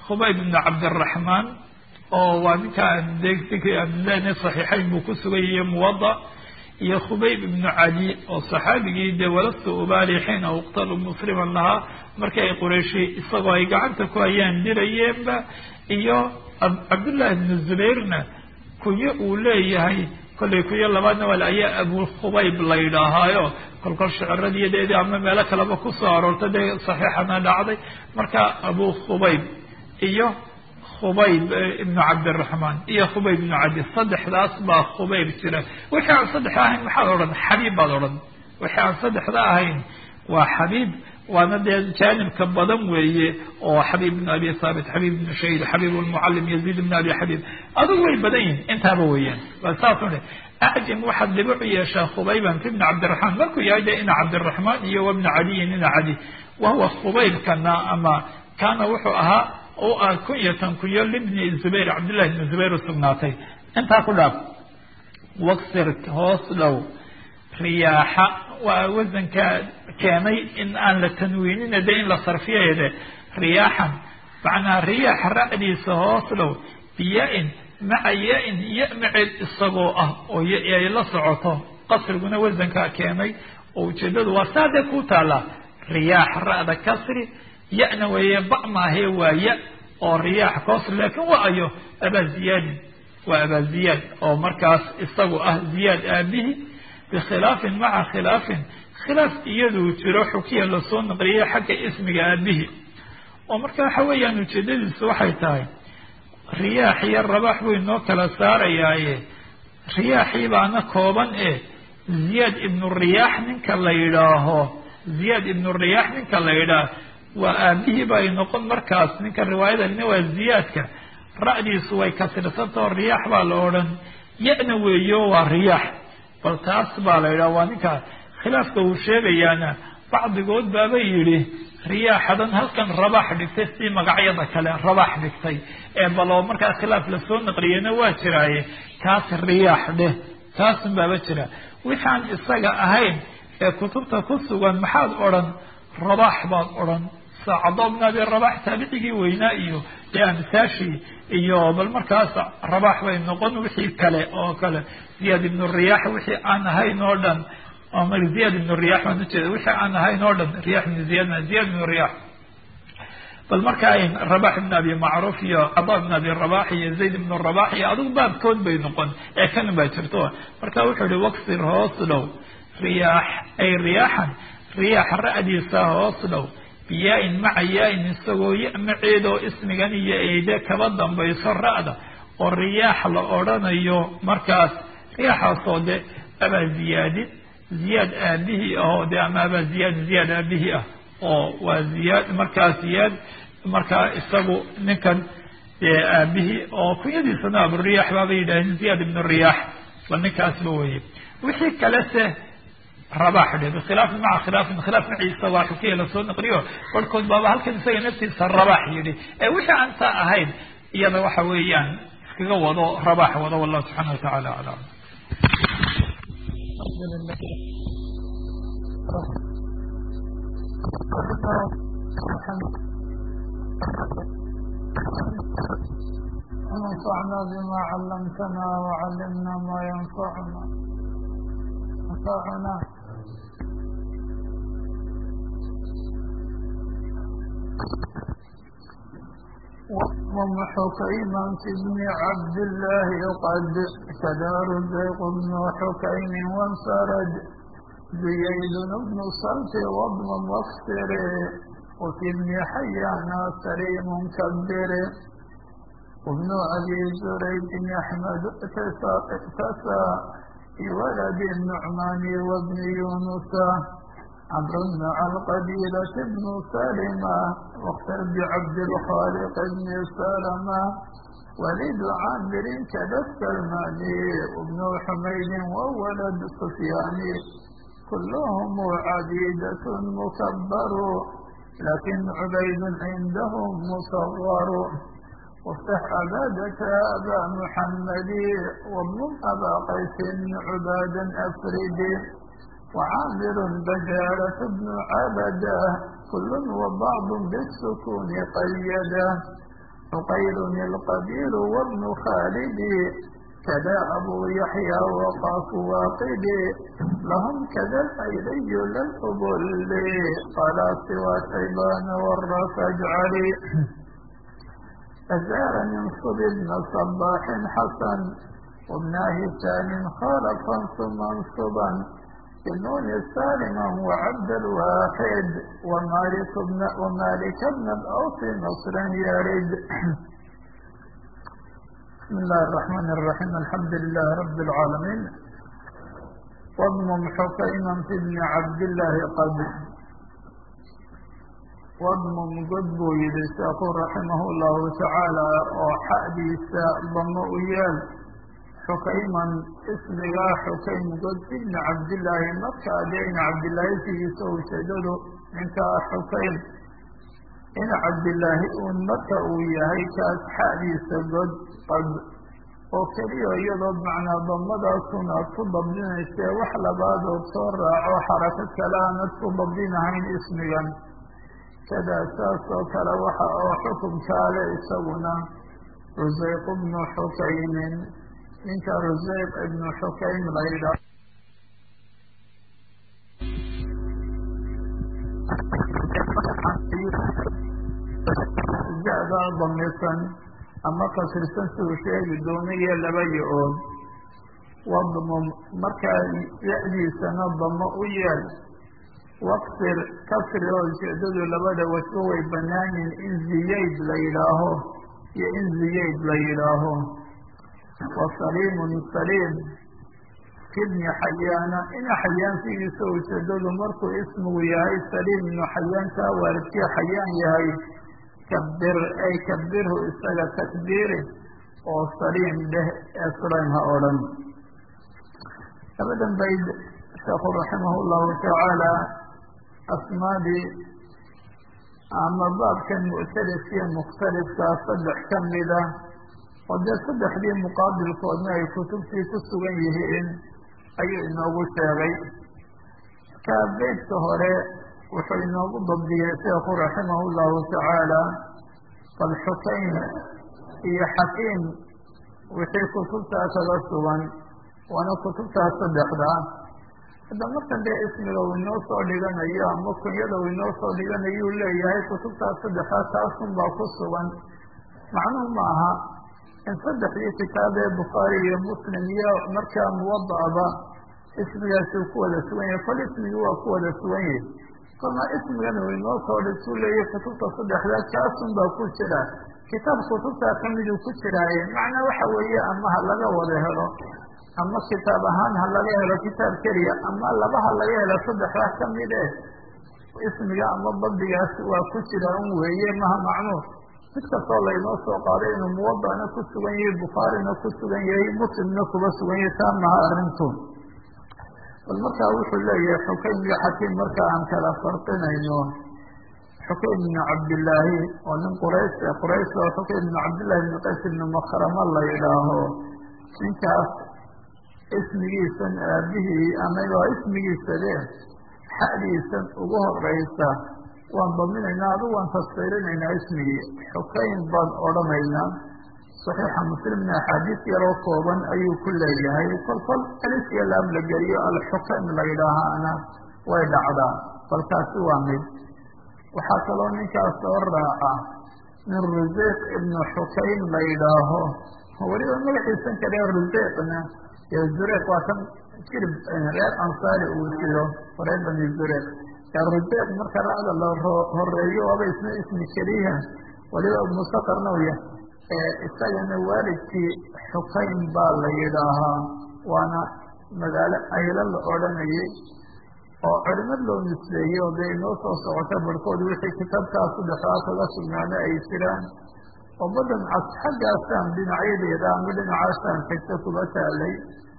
khubayb ibnu cabdiraxmaan oo waa ninkaan dlena saxiixayn buu ku sugayay muwada iyo khubayb ibnu cali oo saxaabigii dee walastu ubaali xiina uqtalu musliman lahaa markii ay qurayshi isagoo ay gacanta ku hayaan dirayeenba iyo cabdullahi ibnu zubayrna kunyo uu leeyahay kollay kunyo labaadna wal ayaa abu khubayb la yidhaahaayo kolkol shiciradiyadeedii ama meelo kaleba kusoo aroortay dee saxiixana dhacday marka abu khubayb iyo khubayb ibnu cabdiraxmaan iyo khubayb ibnu cadi saddexdaas baa khubayb jira wixii aan saddexda ahayn maxaad odhan xabiib baad odhan wixii aan saddexda ahayn waa xabiib waana dee jaanibka badan weeye oo xabiib ibnu abi thaabit xabiib ibnu shayd xabiib lmucalim yaziid ibnu abi xabiib adugu way badan yihin intaaba weeyaan waa saasuu dhe acjam waxaad dhibic u yeeshaa khubayban fi bni cabdiraxmaan markuu yahay de ina cabdiraxmaan iyo wabna caliyin ina cali wahuwa khubaybkana ama kaana wuxuu ahaa u ah kunyatan kunyo libni zubayr cabdillahi ibni zubayr u sugnaatay intaa ku dhaaf waksir hoos dhow riyaaxa waa wasanka keenay in aan la tanwiinina de in la sarfiyayde riyaaxan macnaa riyaax ra'diisa hoos dhow biya-in maca ya-in ya maceed isagoo ah oo ay la socoto qasriguna wasankaa keenay oo ujeedadu waa saadee ku taallaa riyaax ra'da kasri ya-na weeye ba maahee waa ya oo riyaax koosri laakiin waa ayo abaa ziyaadin waa abaa ziyaad oo markaas isagu ah ziyaad aabihi bikhilaafin maca khilaafin khilaaf iyaduu jiro xukiya lasoo naqliyay xagga ismiga aabihi oo marka waxa weeyaan ujeedadiisu waxay tahay riyaax iyo rabaax buu inoo kala saarayaaye riyaaxii baana kooban ee ziyaad ibnu riyaax ninka la yidhaaho ziyaad ibnu riyaax ninka la yidhaah waa aabihii ba ay noqon markaas ninka riwaayadalina waa ziyaadka ra'diisu way kasirsantaho riyaax baa la odhan ya-na weeyo waa riyaax bal taas baa la yidhaha waa ninka khilaafka uu sheegayaana bacdigood baaba yidhi riyaaxadan halkan rabaax dhigtay si magacyada kale rabaax dhigtay ee baloo markaa khilaaf lasoo naqliyana waa jiraaye kaas riyaax dheh taasun baaba jira wixaan isaga ahayn ee kutubta ku sugan maxaad odhan rabaax baad odhan saacado bn abi rabax taabicigii weynaa iyo dee amsaashii iyo bal markaas rabax bay noqon wixii kale oo kale ziyaad ibnu riyaax wixii aan ahayn oo dhan ziyaad ibnu riyax baan ujeeda wixii aan ahayn oo dhan riyax ibnu ziyad ziyad ibnu riyax bal marka rabax ibn abi macruuf iyo cada ibn abi rabax iyo zayd ibnu rabax iyo adigu baabkood bay noqon ee kan baa jirto marka wuxuu ihi waksir hoos dhow riyaax ay riyaaxan riyaax ra'diisa hoos dhow biyaa-in maca yaa-in isagoo ya maceedoo ismigan iyo eyde kaba dambayso ra'da oo riyaax la odhanayo markaas riyaaxaasoo de abaa ziyaadin ziyaad aabihii ahoo de ama abaa ziyaad ziyaad aabihii ah oo waa ziyaad markaa ziyaad markaa isagu ninkan dee aabihii oo kunyadiisana aburiyax baabay yidhaaheen ziyaad ibnu riyaax bal ninkaasba weye wixii kalese rabax dhe bikhilaafin maca khilaafin khilaaf maciisa waa xukiya lasoo naqliyo barhkood baaba halkan isaga naftiisa rabax yidhi ee wixii aan taa ahayn iyada waxa weeyaan iskaga wado rabax wado wallahu subxaana watacaala aclam ونفعنا بما علمتنا وعلمنا ما ينفعنا ينفعنا ومحكيما في ابن عبد الله قد تدار زيق بن حكيم وانفرد زيد بن صلت وابن مصفر وفي ابن حيان سليم كبر وابن أبي زريد أحمد اقتسى في ولد النعمان وابن يونس عمرو بن القبيلة بن سلمة واختر بعبد الخالق بن سلمة ولد عامر كذا السلماني وابن حميد وولد سفيان كلهم عبيدة مكبر لكن عبيد عندهم مصغر وافتح عبادك أبا محمد واضم أبا قيس عبادا أفرد وعامر بجالة بن عبده كل وبعض بالسكون قيده حقير القبيل وابن خالد كذا أبو يحيى وقاف واقد لهم كذا الأيلي للقبل قال سوى شيبان والرف اجعلي أزار من صب بن صباح حسن وابن هشام خالفا ثم انصبا بالنون سالما وعبد الواحد ومالك بن ومالك بن الأوس نصرا يرد بسم الله الرحمن الرحيم الحمد لله رب العالمين واضمم حكيما في ابن عبد الله قد واضمم قد بويد رحمه الله تعالى وحديث ضم ويال حكيما اسمها حكيم قد ابن عبد الله مكة بين عبد الله في سوء شدد انت حكيم إن عبد الله un marka uu yahay kaas xadiisa god qad oo keliya iyadoo macnaa damadaasuna aad ku dabdinaysee wax labaadood soo raaco xarako kale aanad ku dabdinahayn ismigan kadaa saas oo kale waxa oo xukunkaale isaguna rusayq bnu xukaymin ninka rusayq ibnu xukaym la yidhaah da damisan ama kasrisan suu sheegi doonayo laba yo-ood wadmum markaa ya-diisana damo u yeel waqsir kasri oo ujeedadu labada wajbo way banaanin in ziyayd la yidhaaho iyo in ziyayd la yidhaaho wa saliimun saliim kibni xayaana ina xayaan sidiisa ujeedadu markuu ismigu yahay saliim ibnu xayaankaa waalidkii xayaan yahay kabir ay kabirhu isaga takbiiri oo saliim dheh ee sulaym ha oo dhan labadan bayd sheekhu raximah llahu tacaala asmaadii ama baabkan muctarifkiiyo mukhtalifkaa saddex ka mida oo dee saddexdii muqaabilkoodna ay kutubtii ku sugan yihiin ayuu inoogu sheegay marka beydka hore wuxuu inoogu dabdiyey sheekhu raximah llahu tacaala bal xukaym iyo xakiim wixii kutubtaa kaga sugan waana kutubtaa saddexda hadda markan dee ismiga uu inoo soo dhiganayo ama kunyada uu inoo soo dhiganayuu leeyahay kutubtaa saddexda taasun baa ku sugan macnuhu ma aha in saddexdii kitaab ee bukhaari iyo muslim iyo markaa muwada'ba ismigaasi uu ku wada sugan yahay kol ismigii waa ku wada sugan yahay kolna ismigan uu inoo soo dhisuu leeyahay kutubta saddexdaa kaasun baa ku jira kitaab kutubtaa kamiduu ku jiraaye macnaa waxa weeye ama ha laga wada helo ama kitaab ahaan ha laga helo kitaab keliya ama laba ha laga helo saddexdaa kamid eh ismiga ama dabdigaas waa ku jira un weeye maha macnuu mid kastoo laynoo soo qaaday inuu muwadana ku sugan yahay bukhaarina ku sugan yahay muslimna kuba sugan yahay taa maha arrintu bal markaa wuxuu leeyahay xukaym iyo xakiim marka aan kala farqinayno xukaym ibnu cabdillaahi oo nin quraysh quraysh oo xukaym ibnu cabdillahi ibnu qays ibnu makrama la yidhaaho ninkaas ismigiisan aabihii ama waa ismigiisade xadiisan ugu horeysa waan daminaynaa adu waan tasfiirinaynaa ismigii xukaym baan odhanaynaa saxiixa muslimna axaadiis yaroo kooban ayuu ku leeyahay kol kol alif iyo laam la geliyo alxukaym la yidhaahaana way dhacdaa balkaasi waa mid waxaa kaloo ninkaas soo raaca min ruseyq ibnu xukaym la yidhaaho weliba magaxiisan kale ruseyqna ee zureyq waa kan jirib reer ansaari uu jiro reer bani zureyq ruseyq marka racda la horeeyo waaba isna ismi keliya weliba musaqarna u yahay isagana waalidkii xukaym baa la yidhaahaa waana magaalo aylo la odhanayay oo culimad loo nisbeeyey oo dee inoo soo socota barhkood wixii kitaabkaa saddexdaa kaga sugnaana ay jiraan oo badan cas xaggaasaan dhinacyadeeda ama dhinacaasaan tagta kuba taalay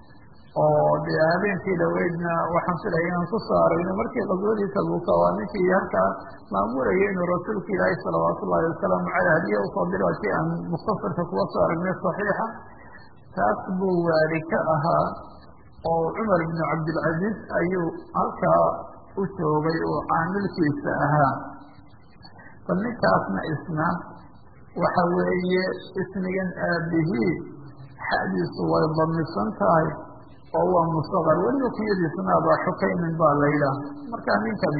oo dee habeenkii dhaweydna waxaan filaya inaan ku soo aragno markii qaswadii tabuuka waa ninkii halkaa maamulaya inuu rasuulka ilaahi salawaatu ullahi wasalaamu caleyh hadiya usoo diro si aan mukhtasarka kuwa soo aragnay saxiixa taas buu waali ka ahaa oo cumar ibnu cabdilcaziiz ayuu halkaa u joogay oo caamilkiisa ahaa bal ninkaasna isna waxa weeye ismigan aabihii xadiisu way damisan tahay oo waa musaqar weliba kunyadiisuna abaa xukaymin baa la yidhaah markaa ninkani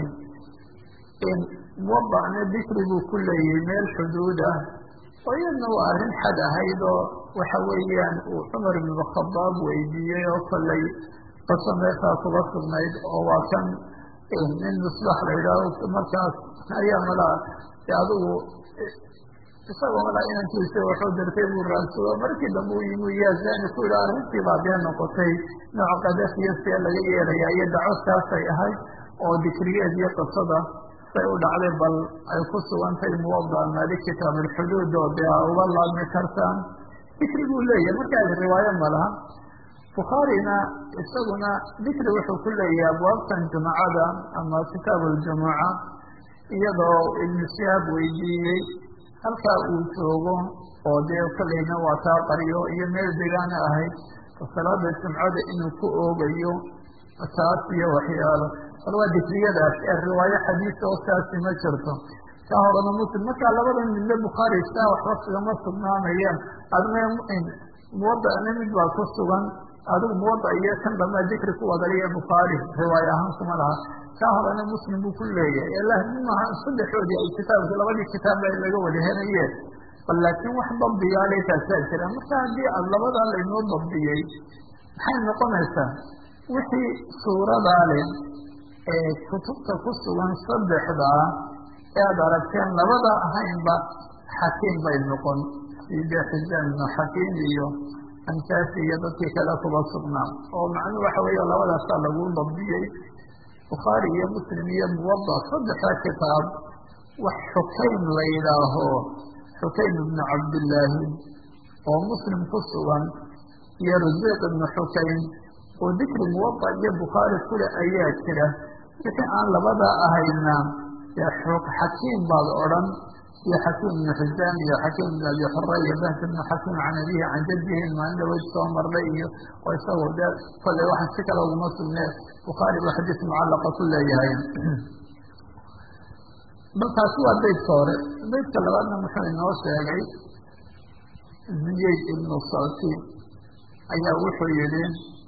muwadacna dikri buu ku leeyahay meel xuduud ah oo iyadna waa arrin xad ahayd oo waxa weeyaan uu cumar ibn khadaab weydiiyey oo kollay qaso meeshaas uga sugnayd oo waa kan nin misbax la yidhaaho markaas ayaa malaa adigu isagoo malaa inankiisa waxuu dirtay buu raadsado markii dambe u yimi yaazani ku yidhaha arrintii baa dee noqotay nooc qadafiya see laga yeelayaa iyo dacwadkaasay ahayd oo dikrigeed iyo qisada say u dhacday bal ay ku sugantay muwada maalik kitaab alxuduud oo dee a uga laabmi kartaan dikri buu leeyahay markaas riwaayo ma laha bukhaarina isaguna dikri wuxuu ku leeyahay abwaabtan jumacada ama kitaab aljumuca iyadoo ibnu shihaab weydiiyey halkaa uu joogo oo dee kolleyna waa taa qaryo iyo meel degaana ahayd salaada jumcada inuu ku oogayo taas iyo waxyaalo bal waa dikriyadaas ee riwaayo xadiis oo saasi ma jirto kaa horena muslim markaa labadan midle bukhaari saa waxba sigama sugnaanayaan adna muwadana mid baa ku sugan adigu muwada iyo kan dambea dikri ku wadaliya bukhaari riwaayo ahaan kuma laha kaa horena muslim buu ku leeyahay lakin maaha saddexoodii ay kitaabki labadii kitaab laga wada helayeen bal laakiin wax dabdigaale taasaa jira marka haddii aad labadaa laynoo dabdiyey maxay noqonaysaa wixii suuradaa leh ee kutubta ku sugan saddexdaa ee aad aragteen labada ahaynba xakiim bay noqon side xisaan ibnu xakiim iyo ankaasi iyo dadkii kale kuba sugnaa oo macnuhu waxa weeye labadaasaa lagu dabdiyey bukhaari iyo muslim iyo muwada saddexda kitaab wax xukaym la yidhaaho xukaym ibnu cabdillaahi oo muslim ku sugan iyo rasiiq ibnu xukaym oo dikri muwada iyo bukhaari kule ayaa jira wixii aan labada ahayna xakiim baad odhan iyo xakiim ibnu xisaan iyo xakiim ibn abi xura iyo bahs ibnu xakiim can abihi can jadihi maalin dhaweyd soo marnay iyo oo isagoo dee kolley waxaan si kale uguma sugnee bukhaari buu xadiis mucallaqa ku leeyahay bal taasi waa beydka hore beydka labaadna muxuu inoo sheegay ziyayd ibnu salti ayaa wuxuu yihi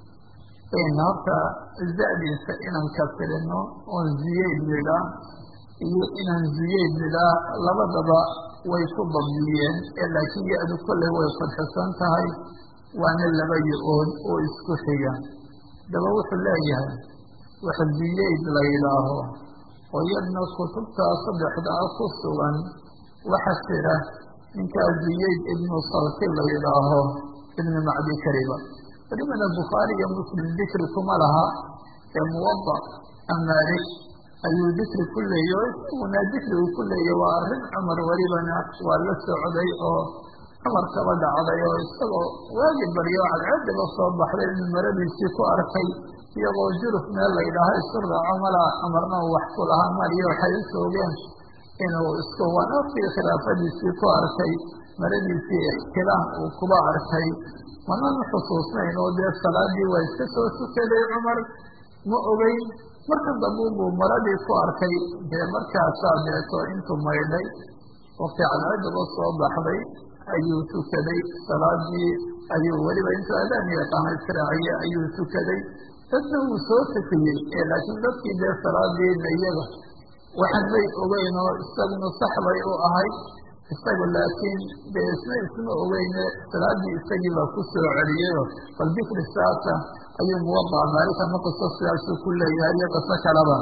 horta zadiisa inaan kasirino oo ziyayd nidhaa iyo inaan ziyayd nidhaa labadaba way ku dabdiyeen ee laakiin ya-du kolley way fadxisan tahay waana laba yo-ood oo isku xiga daba wuxuu leeyahay wax ziyayd la yidhaaho oo yadna kutubtaa saddexdaa ku sugan waxa jira ninkaa ziyayd ibnu salti la yidhaaho ibnu macdi kariba welibana bukhaari iyo muslim dikri kuma laha ee muwada amaalik ayuu dikri ku leeyay oo isaguna dikri uu ku leeyay waa arrin cumar welibana waa la socday oo cumar kaba dhacday oo isagoo waagi baryo cadceedaba soo baxday inuu maradiisii ku arkay iyagoo juruf meel la yidhaaho isu raaco malaa cumarna uu wax ku lahaa mariyo waxay u soogeen inuu isku wanaafkii khilaafadiisii ku arkay maradiisii ixtilaam uu kuba arkay manan xusuusnayn oo dee salaadii waa iska soo tukaday cumar ma ogeyn marka dambu buu maradii ku arkay dee markaasaa deeto intuu maydhay waqti cadceedaba soo baxday ayuu tukaday salaadii ayuu weliba intuu adaan yaqaana israaciye ayuu tukaday dadna wuu soo tukiyey ee laakiin dadkii dee salaadiina iyaga waxan may ogeyn oo isaguna sax bay u ahayd isagu laakiin dee isna isma ogeyne salaadii isagii baa ku soo celiyeyo bal dikri saasa ayuu muwadaca maalika ma qiso sidaasuu ku leeyahay iyo qiso kaleba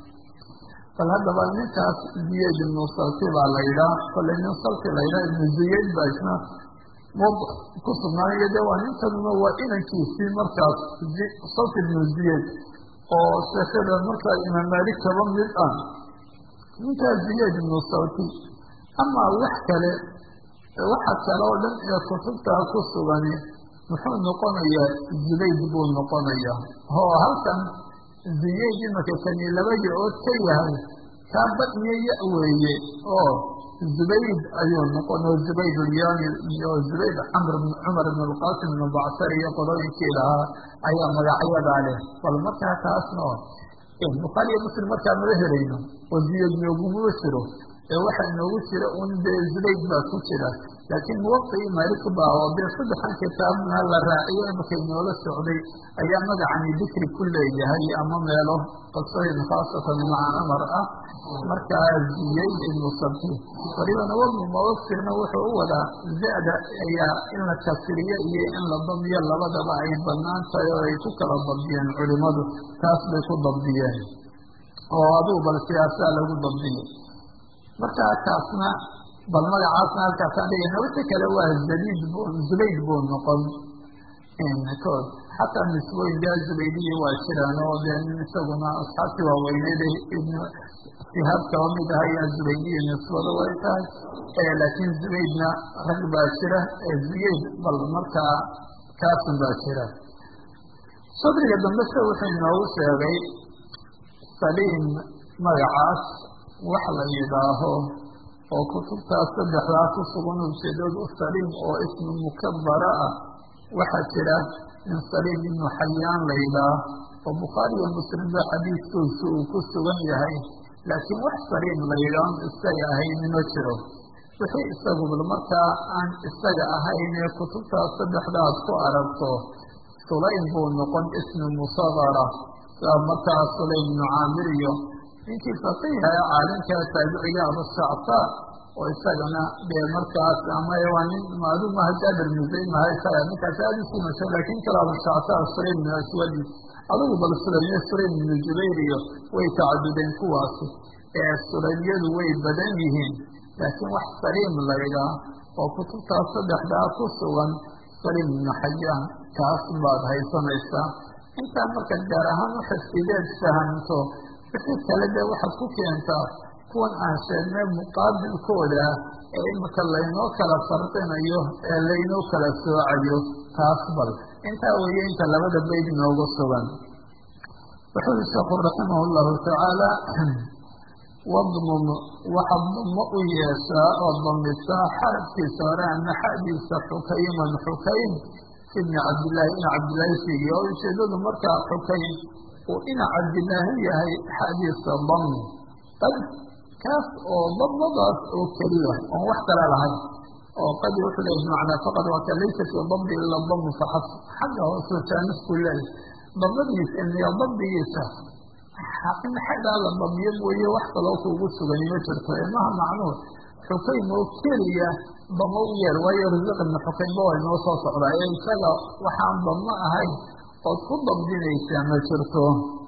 bal haddaba ninkaas ziyayd ibnu salti baa la yidhaah kolley nin salti la yidhaha ibnu ziyayd baa isna muwada ku sugnaanayo dee waa ninkanuna waa inankiisii markaas salti ibnu ziyayd oo sheekada markaa imaam maalik kaba mid ah ninkaas ziyayd ibnu salti amaa wax kale waxa kale oo dhan ee kutubtaa ku sugani muxuu noqonayaa zubayd buu noqonayaa oo halkan ziyayd imaka kani laba yo-ood ka yahay kaa bad iyo ya weeye oo zubayd ayuu noqon oo zubayd ulyani iyo zubayd camr cumar ibn lqasim ibnu bacsar iyo qodooyinkii lahaa ayaa magacyadaa leh bal markaa taasna bukhaari iyo muslim markaa mala helayno oo ziyayd noogumaba jiro ee waxaa inoogu jira un dee zubayd baa ku jira laakiin muwaqii malik baa oo dee saddexan kitaabna la raaciyo imaka inoola socday ayaa magacani dikri ku leeyahay ama meelo qasooyin khaasatan maca amar ah markaa ziyey ibnu sabti walibana wabnu muwaqirna wuxuu u wadaa zada ayaa in la kasriyo iyo in la damiyo labadaba ay banaan tahay oo ay ku kala dabdiyeen culimadu taas bay ku dabdiyeen oo adugu bal siyaasaa lagu dabdiyey markaa kaasna bal magacaasna halkaasaan dhigayna wixii kale waa zabid bu zubayd buu noqon kood xataa nisbooyin daa zubaydiya waa jiraan oo dee isaguna asxaabtii waaweyneed ibn sihaab kaba mid ah ayaa zubaydiya nisbada way tahay laakiin zubaydna rag baa jira ziyeyd bal markaa kaasun baa jira sadriga dambe se wuxuu inoogu sheegay saliim magacaas wax la yidhaaho oo kutubtaas saddexdaa ku sugan ujeedadu saliim oo ismu mukabara ah waxaa jira in saliim ibnu xayaan la yidhaah oo bukhaariyo muslimba xadiiskiisu uu ku sugan yahay laakiin wax saliim la yidhaahon isaga ahayn ma jiro wixii isagubal markaa aan isaga ahayn ee kutubtaas saddexdaad ku aragto sulaym buu noqon ismi musagara saa markaa sulaym ibnu caamir iyo ninkii faqiiha ee caalimka taabiciga abusacsaa oo isagana dee markaas ama waa nin maalumaha jaabir musaymaha isaga ninkaas aada usii masho laakiin kale abusacsaa sulaym ibnu aswadi adugu bal sulaymye sulaym ibnu jubayr iyo way tacadudeen kuwaasi ee sulaymyadu way badan yihiin laakiin wax saliim laydhaa oo kutubtaas saddexdaa ku sugan saliim ibnu xayaan kaas baad haysanaysaa intaa marka gaar ahaan uxifdideed fahamto wixii kale dee waxaad ku keentaa kuwan aan sheegnay muqaabilkooda ee imika laynoo kala farqinayo ee laynoo kala soocayo taas bal intaa weeye inta labada bayd noogu sugan wuxuu i sheekhu raximah llahu tacaala wadmum waxaad damo u yeeshaa oo damisaa xarabkiisa hore ama xadiisa xukayman xukaym ibni cabdillaahi ina cabdillaahi fiigiy oo ujeedadu markaa xukaym uu ina cabdillaahi yahay xadiisa dami qad kaas oo damadaas oo keliya oon wax kale lahayn oo qad wuxuu leeyahy bimacnaa faqad waa ka laysa fii dambi ila damu faxas xagga hoose jaanisku leeyahy damadiisa iyo dambigiisa in xaggaa la damiyo mooye wax kaloo kuugu sugan ma jirto ilmaha macnuur xukaym oo keliya damo u yeer waayo rasiq ibna xukaymba waa inoo soo socdaa ee isaga waxaan damo ahayn ood ku dabdinaysaa ma jirto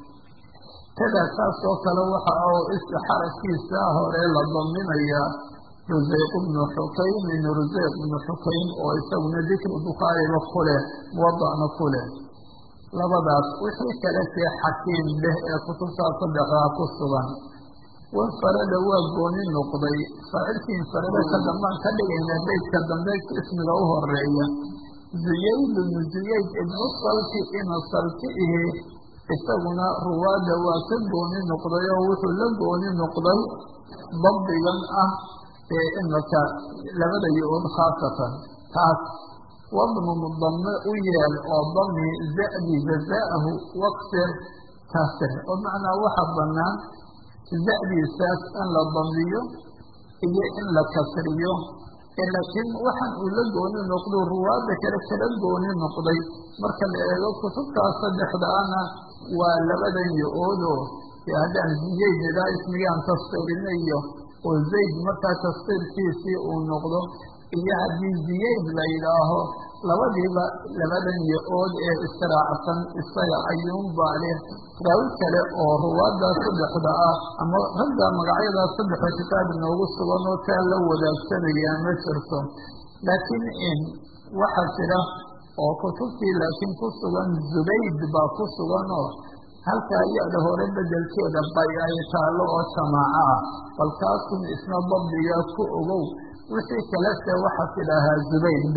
kadaa taas oo kale waxa oo xarafkiisa hore la daminayaa ruseyq ibnu xukaymin ruseyq ibnu xukaym oo isaguna dikri bukhaariba ku leh muwadacna ku leh labadaas wixii kale see xakiim leh ee kutubtaas saddexdaa ku sugan wanfarada waa gooni noqday faacilkii infarada ka dambaan ka dhigayna beydka dambe ismiga u horeeya ziyayd ibnu ziyayd ibnu salki ina salki ihi isaguna ruwaada waa ka gooni noqday oo wuxuu la gooni noqday dabdigan ah ee imaka labada yo-ood khaasatan taas wadmum dame u yeel oo dami zadi jazaahu waqsir kasir oo macnaa waxa banaan zadiisaas in la damiyo iyo in la kasriyo laakiin waxaan uu la gooni noqdo ruwaada kale kala gooni noqday marka la eego kutubtaas saddexdaana waa labadan yo-oodo haddaan ziyayd idaa ismigaan taskiirina iyo oo zayd markaa taskiirkiisii uu noqdo iyo haddii ziyayd la yidhaaho labadiiba labadan yo-ood ee israacsan isaga ayuunbaa leh raawi kale oo ruwaadaas saddexda ah ama ragga magacyadaas saddexda kitaab inoogu sugan oo taa la wadaagsanaya ma jirto laakiin waxaa jira oo kutubtii laakiin ku sugan zubayd baa ku sugan oo halkaa ya-da hore bedelkeeda bay ay taalo oo jamaaco ah bal kaasun isna dabdiga ku ogow wixii kalese waxaa tidhaahaa zubayd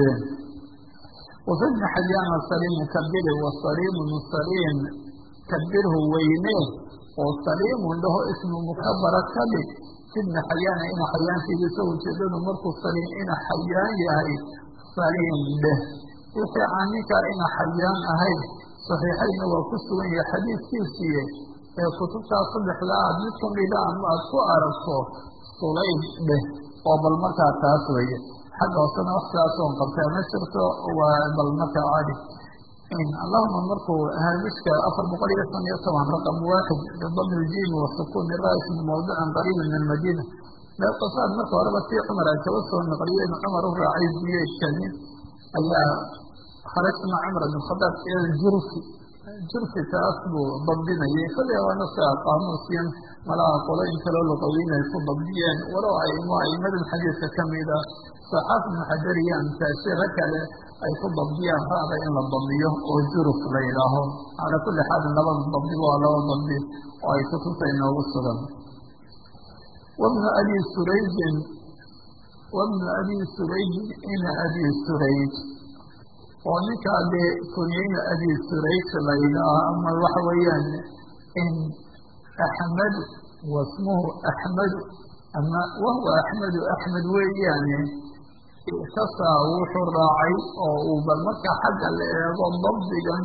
wafi bni xayaana saliimu kabiri wa saliimun saliim kabirhu weyne oo saliimun dhaho ismu mukabara ka dhig ibna xayaana ina xayaantigiisa ujeedadu markuu saliim ina xayaan yahay saliim dheh wixii aan ninkaa ina xayaan ahayn saxiixayna waa ku sugan yahay xadiidkiisiiye ee kutubtaas saddexda aad mid kamida ama aad ku aragto sulayd dheh oo bal markaa taas weeye xagga hoosena wax sidaas oon qabtaa ma jirto waa bal markaa caadi allahuma markuu haamishka afar boqol iyo shan iyo toban raqam waaxid bidami ljimi wasukuni rais min mawdican qariibi min almadina meelqasaad marka horeba si cumar ay kaba soo naqliyo inu cumar u raacay biyeedkani ayaa kharajna cumar bn khadaab ila jurfi jurfi taas buu dabdinayay kale waana sia qaamuusyan malaha qoloyin kaloo luqawiin ay ku dabdiyeen walow aimo aimadan xadiidka kamida saxaaf ibnu xajar iyo amtaashira kale ay ku dabdiyaan ra'da in la dabdiyo oo juruf la yidhaaho calaa kulli xaalin labada dabdiba waa laba dabdi oo ay kutubta inoogu sugan wabnu abi surayjin wabnu abi surayjin ina abi surayj oo ninkaa dee kunyeyna abi surayj la yidhaaho ama waxa weeyaan in axmedu wasmuhu axmedu ama wahuwa axmedu axmed weeyaane ictasaa wuxuu raacay oo uu bal marka xagga la eego dabdigan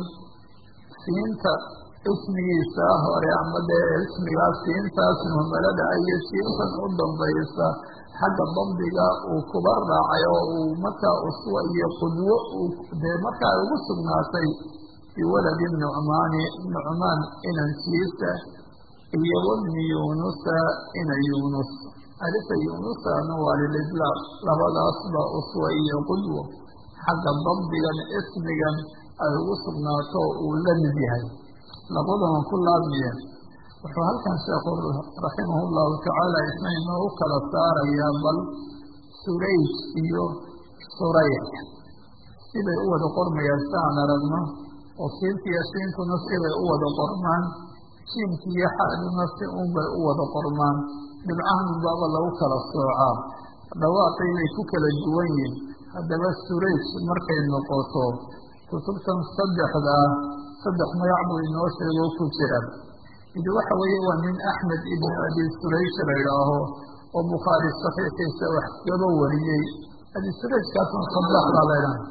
siinta ismigiisa hore ama dee ismigaas siintaas muhmalada iyo siintan u dambaysa xagga dabdiga uu kuba raacay oo uu markaa uswa iyo qudwo dee markaa ugu sugnaatay biwaladi nucmaani nucmaan inankiisa iyo wabni yunusa ina yunus alifa yunusana waa lilidlaaq labadaasba uswa iyo qudwo xagga dabdigan ismigan ay ugu sugnaato uu la mid yahay labadan ku laabmiyeen wuxuu halkan sheekhu raximah llahu tacaala isna inoogu kala saarayaa bal surayj iyo surayx siday u wada qormayaan si aan aragno oo siintiiyo siintuna siday u wada qormaan jiimkiiyo xaduna si unbay u wada qormaan dhibcahan baaba lagu kala soocaa dhawaaqii bay ku kala duwan yihin haddaba surayj markay noqoto kutubtan saddexdaa saddex magac buu inoo sheego ku jira mid waxa weeye waa nin axmed ibn abi surayj la idhaaho oo bukhaari saxiixiisa wax gaba wariyey abi surayjkaasna sadex baa la idhaha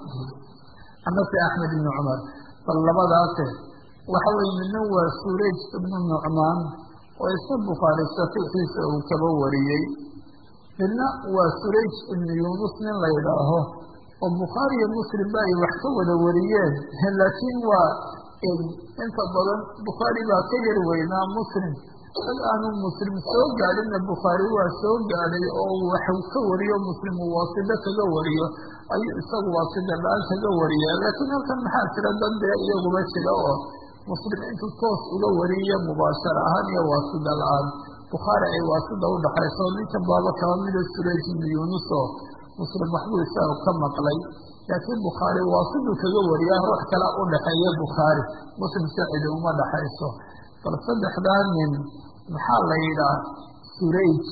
amase axmed ibni cumar bal labadaase waxa weye midna waa surayj ibnu nucmaan oo isna bukhaari saxiixiisa uu kaba wariyey midna waa surayj ibnu yunus nin la idhaaho oo bukhaari iyo muslim ba ay wax ka wada wariyeen laakiin waa inta badan bukhaari baa ka yar weynaa muslim dad aanu muslim soo gaadhinna bukhaari waa soo gaadhay oo waxu ka wariyo muslim uu waasida kaga wariyo ayuu isagu waasida la-aan kaga wariya laakiin halkan maxaa jira dad dee iyaguba jira oo muslim intuu toos uga wariyo mubaashara ahaan iyo waasida la-aan bukhaari ay waasida udhaxayso ninkan baaba kaba mida surayj ibnu yunuso muslim waxbuu isaga ka maqlay laakiin bukhaari waasiduu kaga wariyaa ruux kala u dhaxeeya bukhaari muslim sacidi uma dhaxayso bal saddexdaa nin maxaa la yidhaah surayj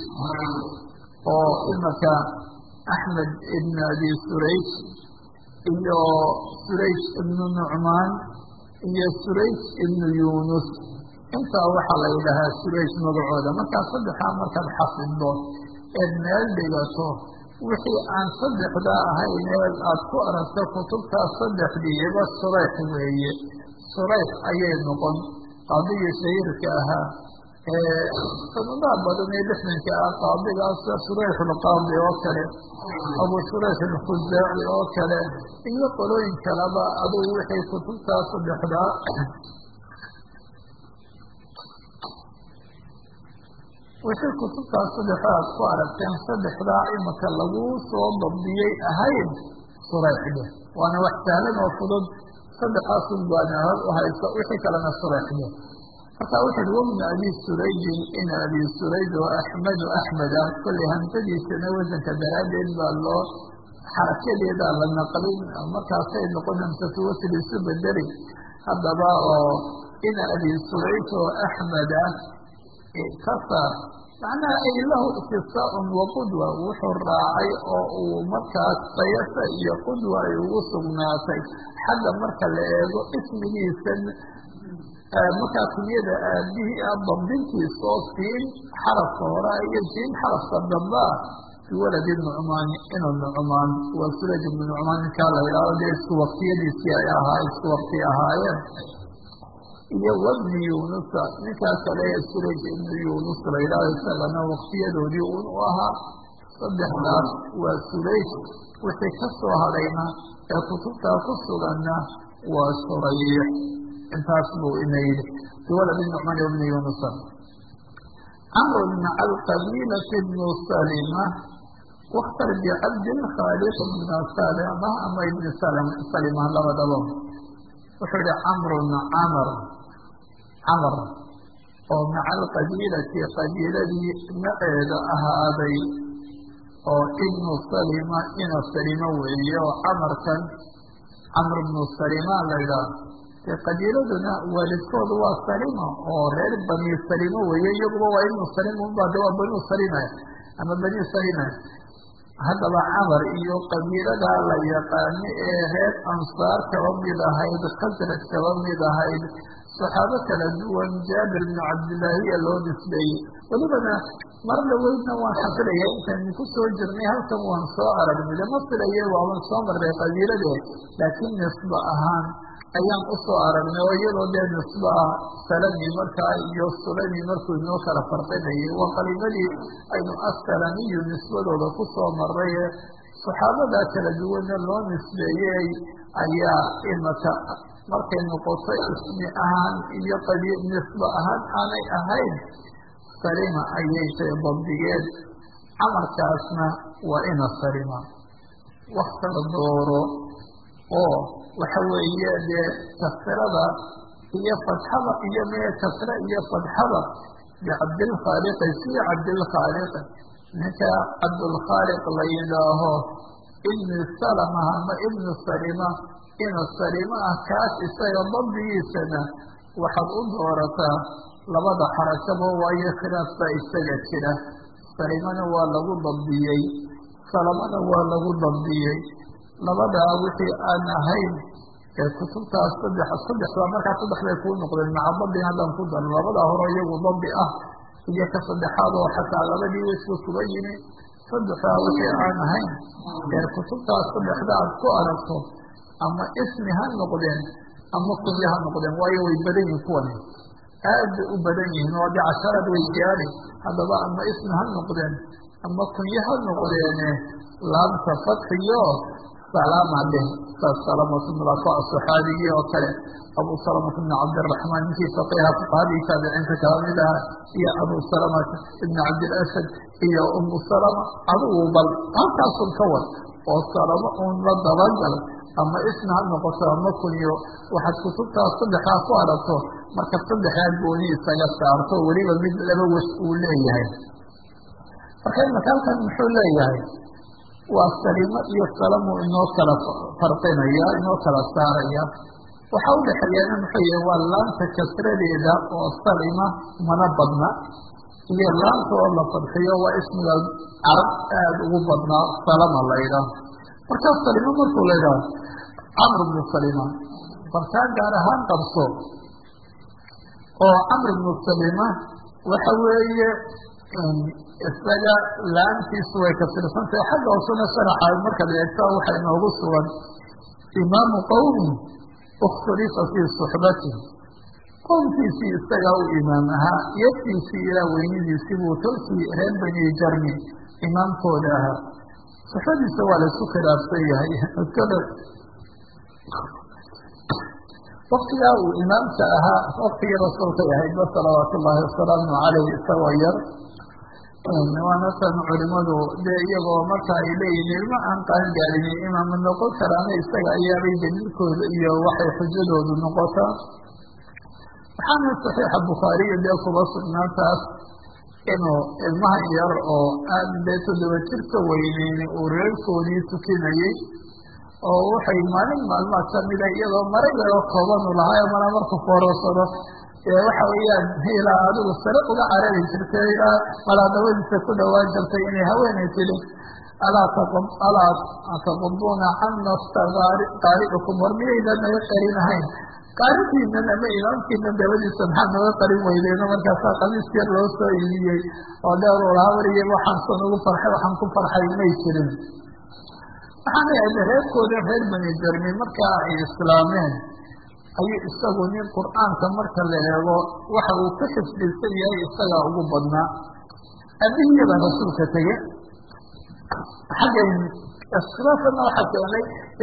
oo imaka axmed ibn abi surayj iyo surayj ibnu nucmaan iyo surayj ibnu yunus intaa waxaa la yidhahaa surayj magacooda markaa saddexdaa markaad xafiddo eed meel dhigato wixii aan saddexdaa ahayn ee aada ku aragto kutubtaas saddexdiiba surayx weeye surayx ayay noqon qaadigii shahiirka ahaa ee sanadaha badan ee lixdanka ah qaadigaas surayxulqaadi oo kale abu surayx alkhusaaci oo kale iyo qolooyin kaleba adugu wixii kutubtaas saddexdaa wixii kutubtaas saddexda aad ku aragteen saddexdaa imika lagu soo dabdiyey ahayn surayxde waana wax sahlan oo fudud saddexaasun baana hor u hayso wixii kalena surayxde marka wuxu uhi wabnu abi surayjin in abi surayj oo axmedu axmed ah kollay hamsadiisana wasanka daraaddeed baa loo xarakadeedaa la naqlin markaasay noqon hamsatu wasl isu bedeli haddaba oo in abi surayj oo axmed ah iktasar macnaha ay lahu iktisaaun wa qudwa wuxuu raacay oo uu markaas sayasa iyo qudwa ay ugu sugnaatay xagga marka la eego ismigiisan markaa kunyada aabihii ah dabdintiisa oo siin xarafka hora iyo siin xarafka dambaa biwaladi nucmaani inuu nucmaan waa suraj ibnu nucmaan ninkaa la yidhahdo dee isku waktiyadiisii ay ahaa isku wakti ahaayeen iyo wabni yunusa ninkaa kale ee suraj ibnu yunus la yidhaaho isagana waktiyadoodii un u ahaa saddexdaas waa suraj wixii ka soo hadhayna ee kutubtaa ku suganna waa shurayx intaas buu ina yidhi biwalad nucman ibni yunusa camr bna alqabiilati bnu salima waktar bicabdilkhaaliq bna salima ama ibni salima labadaba wuxuu yihi camrun camr camr oo maca alqabiilati qabiiladii maceeda ahaaday oo ibnu salima ina salimo weeye oo camarkan camr bnu salima la ydhaah dee qabiiladuna waalidkoodu waa salima oo reer bani salimo weeye iyaguba waa ibnu salima unba de waa banu salima ama bani salima haddaba camar iyo qabiilada la yaqaano ee reer ansaar kaba mid ahayd khasraj kaba mid ahayd saxaabo kala duwan jaabir bnu cabdillaahiya loo nisbeeyey welibana mar dhaweydna waan xasilaya intaynu ku soo jirnay halkan waan soo aragnay lama filaye waaban soo marnay qabiilade laakiin nisbo ahaan ayaan usoo aragnay oo iyadoo dee nisbo ah salami markaa iyo sulami markuu inoo kala farqinayay waa qaliimadii aynu asalamiyu nisbadooda ku soo maray ee saxaabada kala duwanna loo nisbeeyey ayaa imaka markay noqoto ismi ahaan iyo qabi nisbo ahaan aanay ahayn salima ayay tay dabdigeed camarkaasna waa ina salima waktar dooro oo waxa weeye dee kasrada iyo fadxada iyo mee kasre iyo fadxada bicabdilkhaaliqi sii cabdilkhaaliqi ninka cabdulkhaaliq la yidhaaho ibni salama ama ibnu salima ina salima ah kaas isaga dabdigiisana waxaad u doorataa labada xarakaba waayo khilaaf baa isaga jira salimana waa lagu dabdiyey salamana waa lagu dabdiyey labadaa wixii aan ahayn ee kutubtaas saddex saddexdaa markaa saddex bay kuu noqdeen maca dabdi haddaan ku daro labadaa hore iyagu dabdi ah iyo ka saddexaad oo xataa labadii wesba kuba yimi saddexdaa wixii aan ahayn ee kutubtaas saddexda aad ku aragto ama ismi ha noqdeen ama kunyo ha noqdeen waayo way badan yihin kuwani aad bay u badan yihiin oo de casharad way gaari haddaba ama ismi ha noqdeen ama kunyo ha noqdeene laamta fatxiyo salama dheh saas salamatu mulafa saxaabigii oo kale abu salamata bni cabdiraxmaan ninkii faqiha fuqahadii taabiciinta kala mid aha iyo abu salamata ibni cabdilasad iyo umu salama adigu bal halkaasun ka wad oo salamo uun la dabagal ama ismi ha noqoto ama kunyo waxaad kutubtaas saddexdaa ku aragto marka saddexdaa gooni isaga saarto weliba mid laba wes uu leeyahay marka imaka halkan muxuu leeyahay waa salimo iyo salamu inoo kala farqinaya inoo kala saaraya waxaa udhexeeyana muxuu yahay waa laanta kasradeeda oo salima mana badna iyo laanta oo la fadxiyo waa ismiga carab aada ugu badnaa salama la ydhaah markaa salimo markuu la ydhaah camr bnu salima balkaa gaar ahaan qabso oo camr bnu salima waxa weeye isaga laantiisu way kasirsantahay xagga hoosena sharaxa markaad eegta waxa inoogu sugan imaamu qowmi ikhtulifa fii suxbati qowmkiisii isagaa u imaam ahaa yaftiisii ilaa weynidiisii buu tolkii reer bani jarmi imaamkooda ahaa suxbadiisa waa laisku khilaafsan yahay waktigaa uu imaamka ahaa waktigii rasuulkay ahaydba salawaatu ullaahi wasalaamu caleyh isagoo yar waana tan culimadu dee iyagoo marka ay leeyihin ilma aan qaan gaadini imaama noqon karaana isaga ayaabay daliilkooda iyo waxay xujadoodu noqotaa waxaana saxiixa bukhaariyo dee kuba sugnaantaas inuu ilmahan yar oo aan dee toddoba jirka weyneyn uu reerkoodii tukinayey oo waxay maalin maalmaad kamida iyadoo mara yaroo koobanu lahaa mana marku foorasado waxa weeyaan ilaa adigu sare uga carari jirtay ilaa malaadawadiisa ku dhawaan jirtay inay haweenay tiri alaa taquduna cana qaaricukum war miyaydan naga qarinahayn qaaridiinan ama imaamkiinan dabadiisa maxaa naga qarin weydeeno markaasaa qamiis yar loo soo iibiyey oo dheer u lahaa weliye waxaansan ugu farxay waxaan ku farxay may jirin waxaana ahda reerkooda reer bani jarmi markaa ay islaameen ayuu isagu nin qur-aanka marka la eego waxa uu ka xifdilsan yahay isagaa ugu badnaa aabihiyabaa rasuulka tege xaggan iskhilaafana waxaa keenay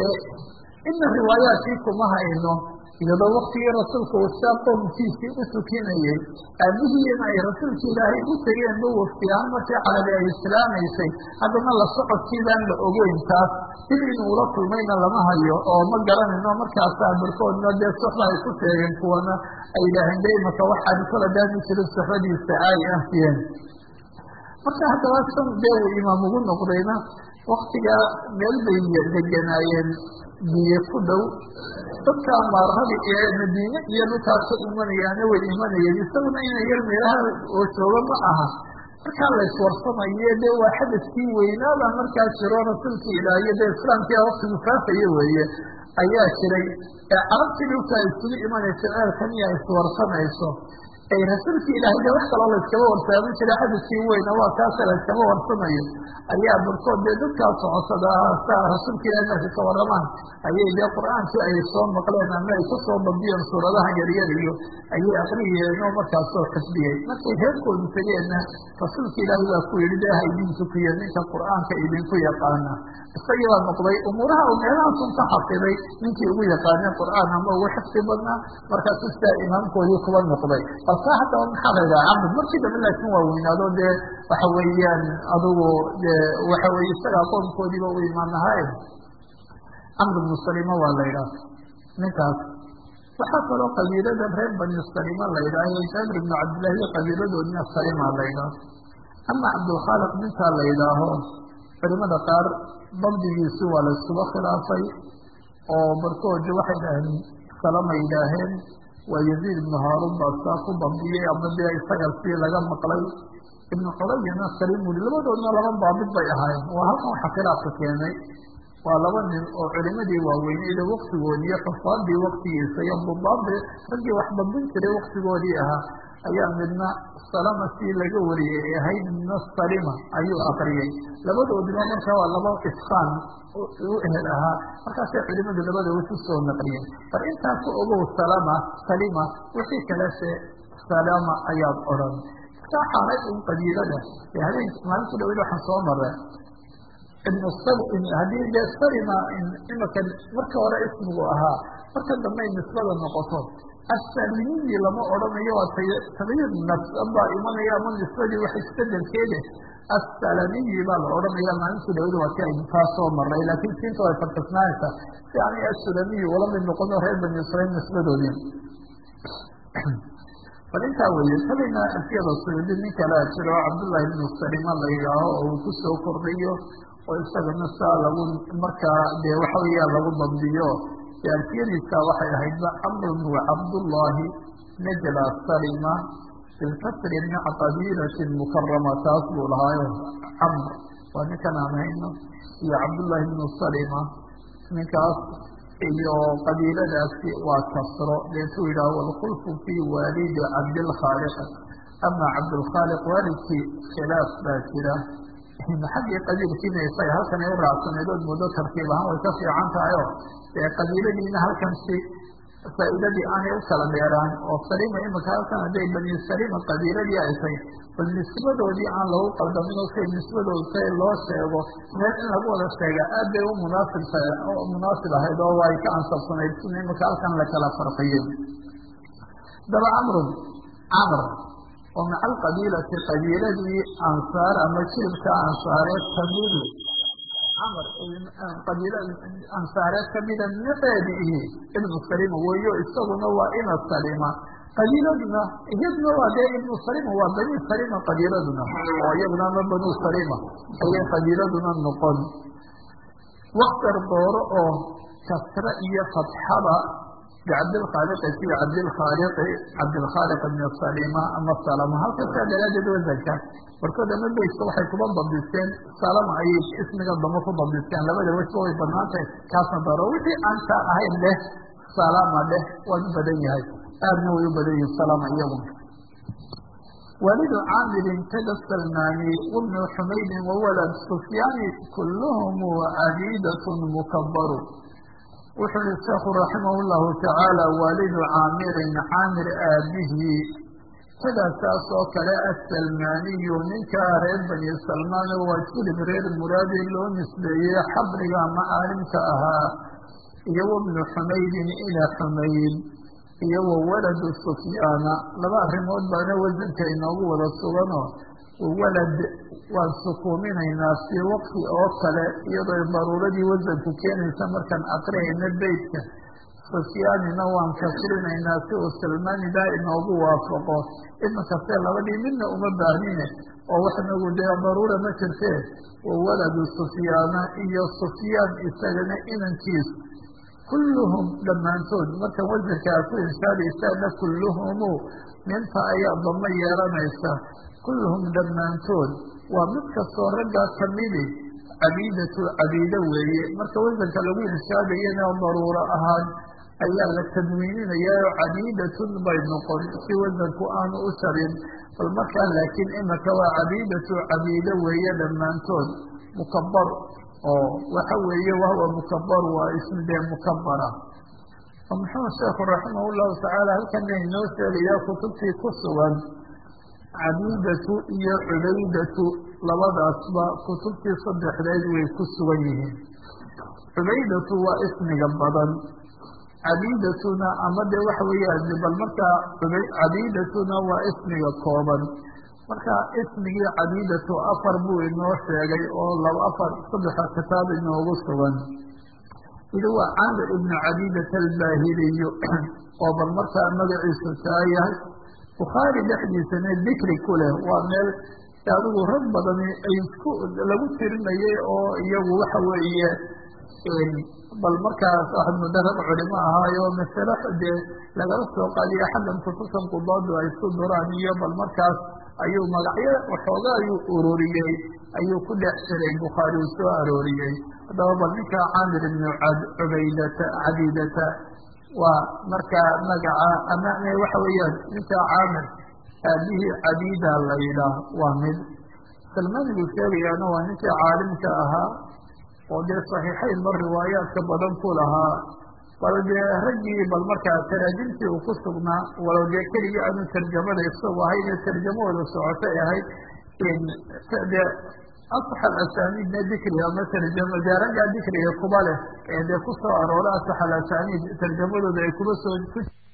ina riwaayaadkii kuma hayno iyadoo waktigii rasuulka wasaa qoomkiisii u tukinayay aabihiina ay rasuulka ilaahay u tegeen ba waftigaan markii carabi ay islaamaysay haddana la socodkiibaan la ogeyn taas dib inuu ula kulmayna lama hayo oo ma garanayno markaasaa barkoodna dee soxda ay ku sheegeen kuwana ay yidhaaheen de imaka waxaan kala daami jirin soxbadiisa ay ahiyeen marka haddaba san dee uu imaam ugu noqdayna waktigaa meel bay deganaayeen biyo ku dhow dadkaa maarhadi ee madiine iyo dhulkaas ka imanayaana way imanayeen isaguna ina yar meelaha oo jooga ma aha markaa la iswarsamayo dee waa xadadkii weynaaba markaa jiro rasuulka ilaahiyo dee islaamkia waktigu faafaya weeye ayaa jiray ee carabtii dhulkaa isugu imanaysa ceelkan iya iswarsamayso ay rasuulka ilaahay de wax kaloo la iskaba warsaaman jira xadadkii weyna waa kaasa la iskaba warsamayo ayaa barkood dee dadkaa socotada saa rasuulka ilahay markay ka waramaan ayay dee qur-aankii ay soo maqleen ama ay ka soo bandiyeen suuradaha yaryar iyo ayay akriyeen oo markaas soo xifdiyey markay reerkoodu tegeenna rasuulka ilaahay baa ku yihi de ha idin tukiyo ninka qur-aanka idinku yaqaana isagii baa noqday umuuraha u meelahaasun ka xafiday ninkii ugu yaqaanay qur-aan ama ugu xifdi badnaa markaasu sidaa imaamkoodii kuba noqday balse haddaba maxaa la yidhaha camr markii dambe laakiin waa weynaado dee waxa weeyaan adugu dee waxa weye isagaa qoomkoodiiba u imaanahaye camr bnu salima waa la yidhaha ninkaas waxaa kaloo qabiilada reer bani salima la yidhaaho jaabir ibnu cabdillahi qabiiladoodina salima la yidhaaho ama cabdulkhaaliq ninkaa la yidhaaho culimada qaar dabdigiisi waa la iskuba khilaafay oo barkood waxay dhaheen salama yidhaaheen waa yaziid ibnu haarun baa saa ku dabdiyey ama dee isaga sii laga maqlay ibnu culayana salim wuli labadoodna laba baabid bay ahaayeen waa halkan waxa khilaafka keenay waa laba nin oo culimadii waaweyneyda waktigoodii iyo xufaadii waktigiisa iyo budaadii raggii wax dabdin jiray waktigoodii ahaa ayaa midna salama sii laga wariyey ee ahayd midna salima ayuu akriyey labadoodina marka waa laba iskaan u ehel ahaa markaasay culimadu labadooda ku soo naqliyeen bal intaa ku ogow salama salima wixii kalese salama ayaad odhan iska xaaray un qabiilada ee habeen maalintu dhawed waxaan soo maray ibnu haddii dee salima imaka marka hore ismigu ahaa marka dambey nisbada noqoto asalimiyi lama odhanayo waa tabyir nafsabaa imanaya ama nisbadii wax isbedelkeede assalamiyi baa la odhanaya maalintu dhawada waa si aynu kaa soo maray laakiin siinta way farkisnaanaysaa si aanay assulamiyi ula mid noqono reer bani israiil nisbadoodii bal intaa weeye tabayna afyada suudi nin kalea jiro cabdullahi ibnu salima la yidhaaho oo uu kusoo kordhayo oo isagana saa lagu markaa dee waxa weeyaa lagu dabdiyo alfiyadiisa waxay ahaydba camrun wa cabdullaahi najla salima bilkasri maca qabiilatin mukarama taas buu lahaayo camr waa ninkan aan hayno iyo cabdullaahi ibnu salima ninkaas iyo qabiiladaasi waa kasro deetuu yidhaah walkhulfu fii waalidi cabdilkhaaliq ama cabdulkhaaliq waalidkii khilaaf baa jira xaggii qabiilkiina isaga halkan ay u raacsaneed ood muddo tartiib ahaan way ka fiican tahay oo dee qabiiladiina halkan si faa'iidadii aanay u kala dheeraan oo salima imika halkan hadday bani salima qabiiladii ay tahay bal nisbadoodii aan lagu qaldamin oo say nisbadooda say loo sheego meel in lagu wada sheega aad bay u munaasib tahay oo munaasib ahayd oo way ka ansabsanayd sina imika halkan la kala farqiyey daba camrun camr oo maca alqabiilati qabiiladii ansaar ama jiribka ansaareed kamidi camr qabiila ansaareed kamida naceedi ihi ibnu salima weeyo isaguna waa ina salima qabiiladuna iyaduna waa dee ibnu salima waa bani salima qabiiladuna oo iyaduna ama banu salima ayay qabiiladuna noqon waktar dooro oo kasre iyo fatxada bicabdilkhaaliqi fi cabdilkhaaliqi cabdilkhaaliq ibn salima ama salama halkasaa daraadeed wasanka barkood ama beyska waxay kuba dabdisteen salama ayay ismiga damo ku dabdisteen labada wejba way banaantahay kaasna dooro wixii aan taa ahayn dheh salama dheh waa u badan yahay aadna way u badan yihin salama iyagu walidu caamirin kada salmaani wabnu xumaydin wawalad sufyaani kulluhum cabiidatun mukabaru wuxuu yihi sheekhu raximah llahu tacaala waalidu caamirin caamir aabihii kadaa saas oo kale assalmaaniyu ninkaa reer bani salmaan waa jilib reer muraadi loo nisbeeyey xabriga macaalimka ahaa iyo wabnu xumaydin ila xumayd iyo wa waladu sufyaana laba arrimood baana wasanka inoogu wada sugano walad waan sukuuminaynaa fii waqti oo kale iyadoo daruuradii wasanku keenaysa markaan aqriyayna beytka sufyaanina waan kasrinaynaa si uu salmaanidaa inoogu waafaqo imakastee labadii midna uma baahnine oo waxnagu dee daruura ma jirtee wa waladu sufyaana iyo sufyaan isagana inankiis kulluhum dhammaantood markan wasankaa ku inshaadaysaana kulluhumu minta ayaa damo yeelanaysa kulluhum dhammaantood waa mid kastoo raggaa kamidi cabiidatu cabiide weeye marka wasanka lagu inshaadayana daruuro ahaan ayaa la tadwiininayaa oo cabiidatun bay noqon si wasanku aanu u sharin bal markaa laakiin imaka waa cabiidatu cabiide weeye dhammaantood mukabar oo waxa weeye wahwa mukabar waa ism dee mukabara oo muxuu sheekhu raximah llahu tacaala halkana inoo sheegayaa kutubtii ku sugan cabiidatu iyo cubaydatu labadaasba kutubtii saddexdeed way ku sugan yihiin cubaydatu waa ismiga badan cabiidatuna ama de waxa weeyaan bal markaa cabiidatuna waa ismiga kooban marka ismigii cabiidatu afar buu inoo sheegay oo laba afar saddexa kitaab inoogu sugan idi waa caamir ibnu cabiidat albaahiliyu oo bal markaa magaciisu taa yahay bukhaari dhexdiisana dikri ku leh waa meel adigu rag badani ay isku lagu tirinayay oo iyagu waxa weeye bal markaas waxaad muddo rag culimo ahaayo masale dee lagala soo qaadiya xaggan kutubtan qudaadu ay isku duraan iyo bal markaas ayuu magacyo waxooga ayuu ururiyey ayuu ku dhex jiray bukhaari uu soo arooriyey haddaba bal ninka caamir ibnu cubaydata cabiidata waa markaa magaca ama waxa weeyaan ninka caamir aabihii cabiida la yidhaah waa mid salmaan buu sheegayaana waa ninkii caalimka ahaa oo dee saxiixayn mar riwaayaadka badan ku lahaa bal dee raggii bal markaa taraajimtii uu ku sugnaa walow dee keligii aanu tarjamada isagu ahayn ee tarjamadooda socotay ahayd dee asax alasaniidna dikri ama tarjama dee raggaa dikriga kuba leh ee dee kusoo aroora asax alasaniid tarjamadooda ay kuba soo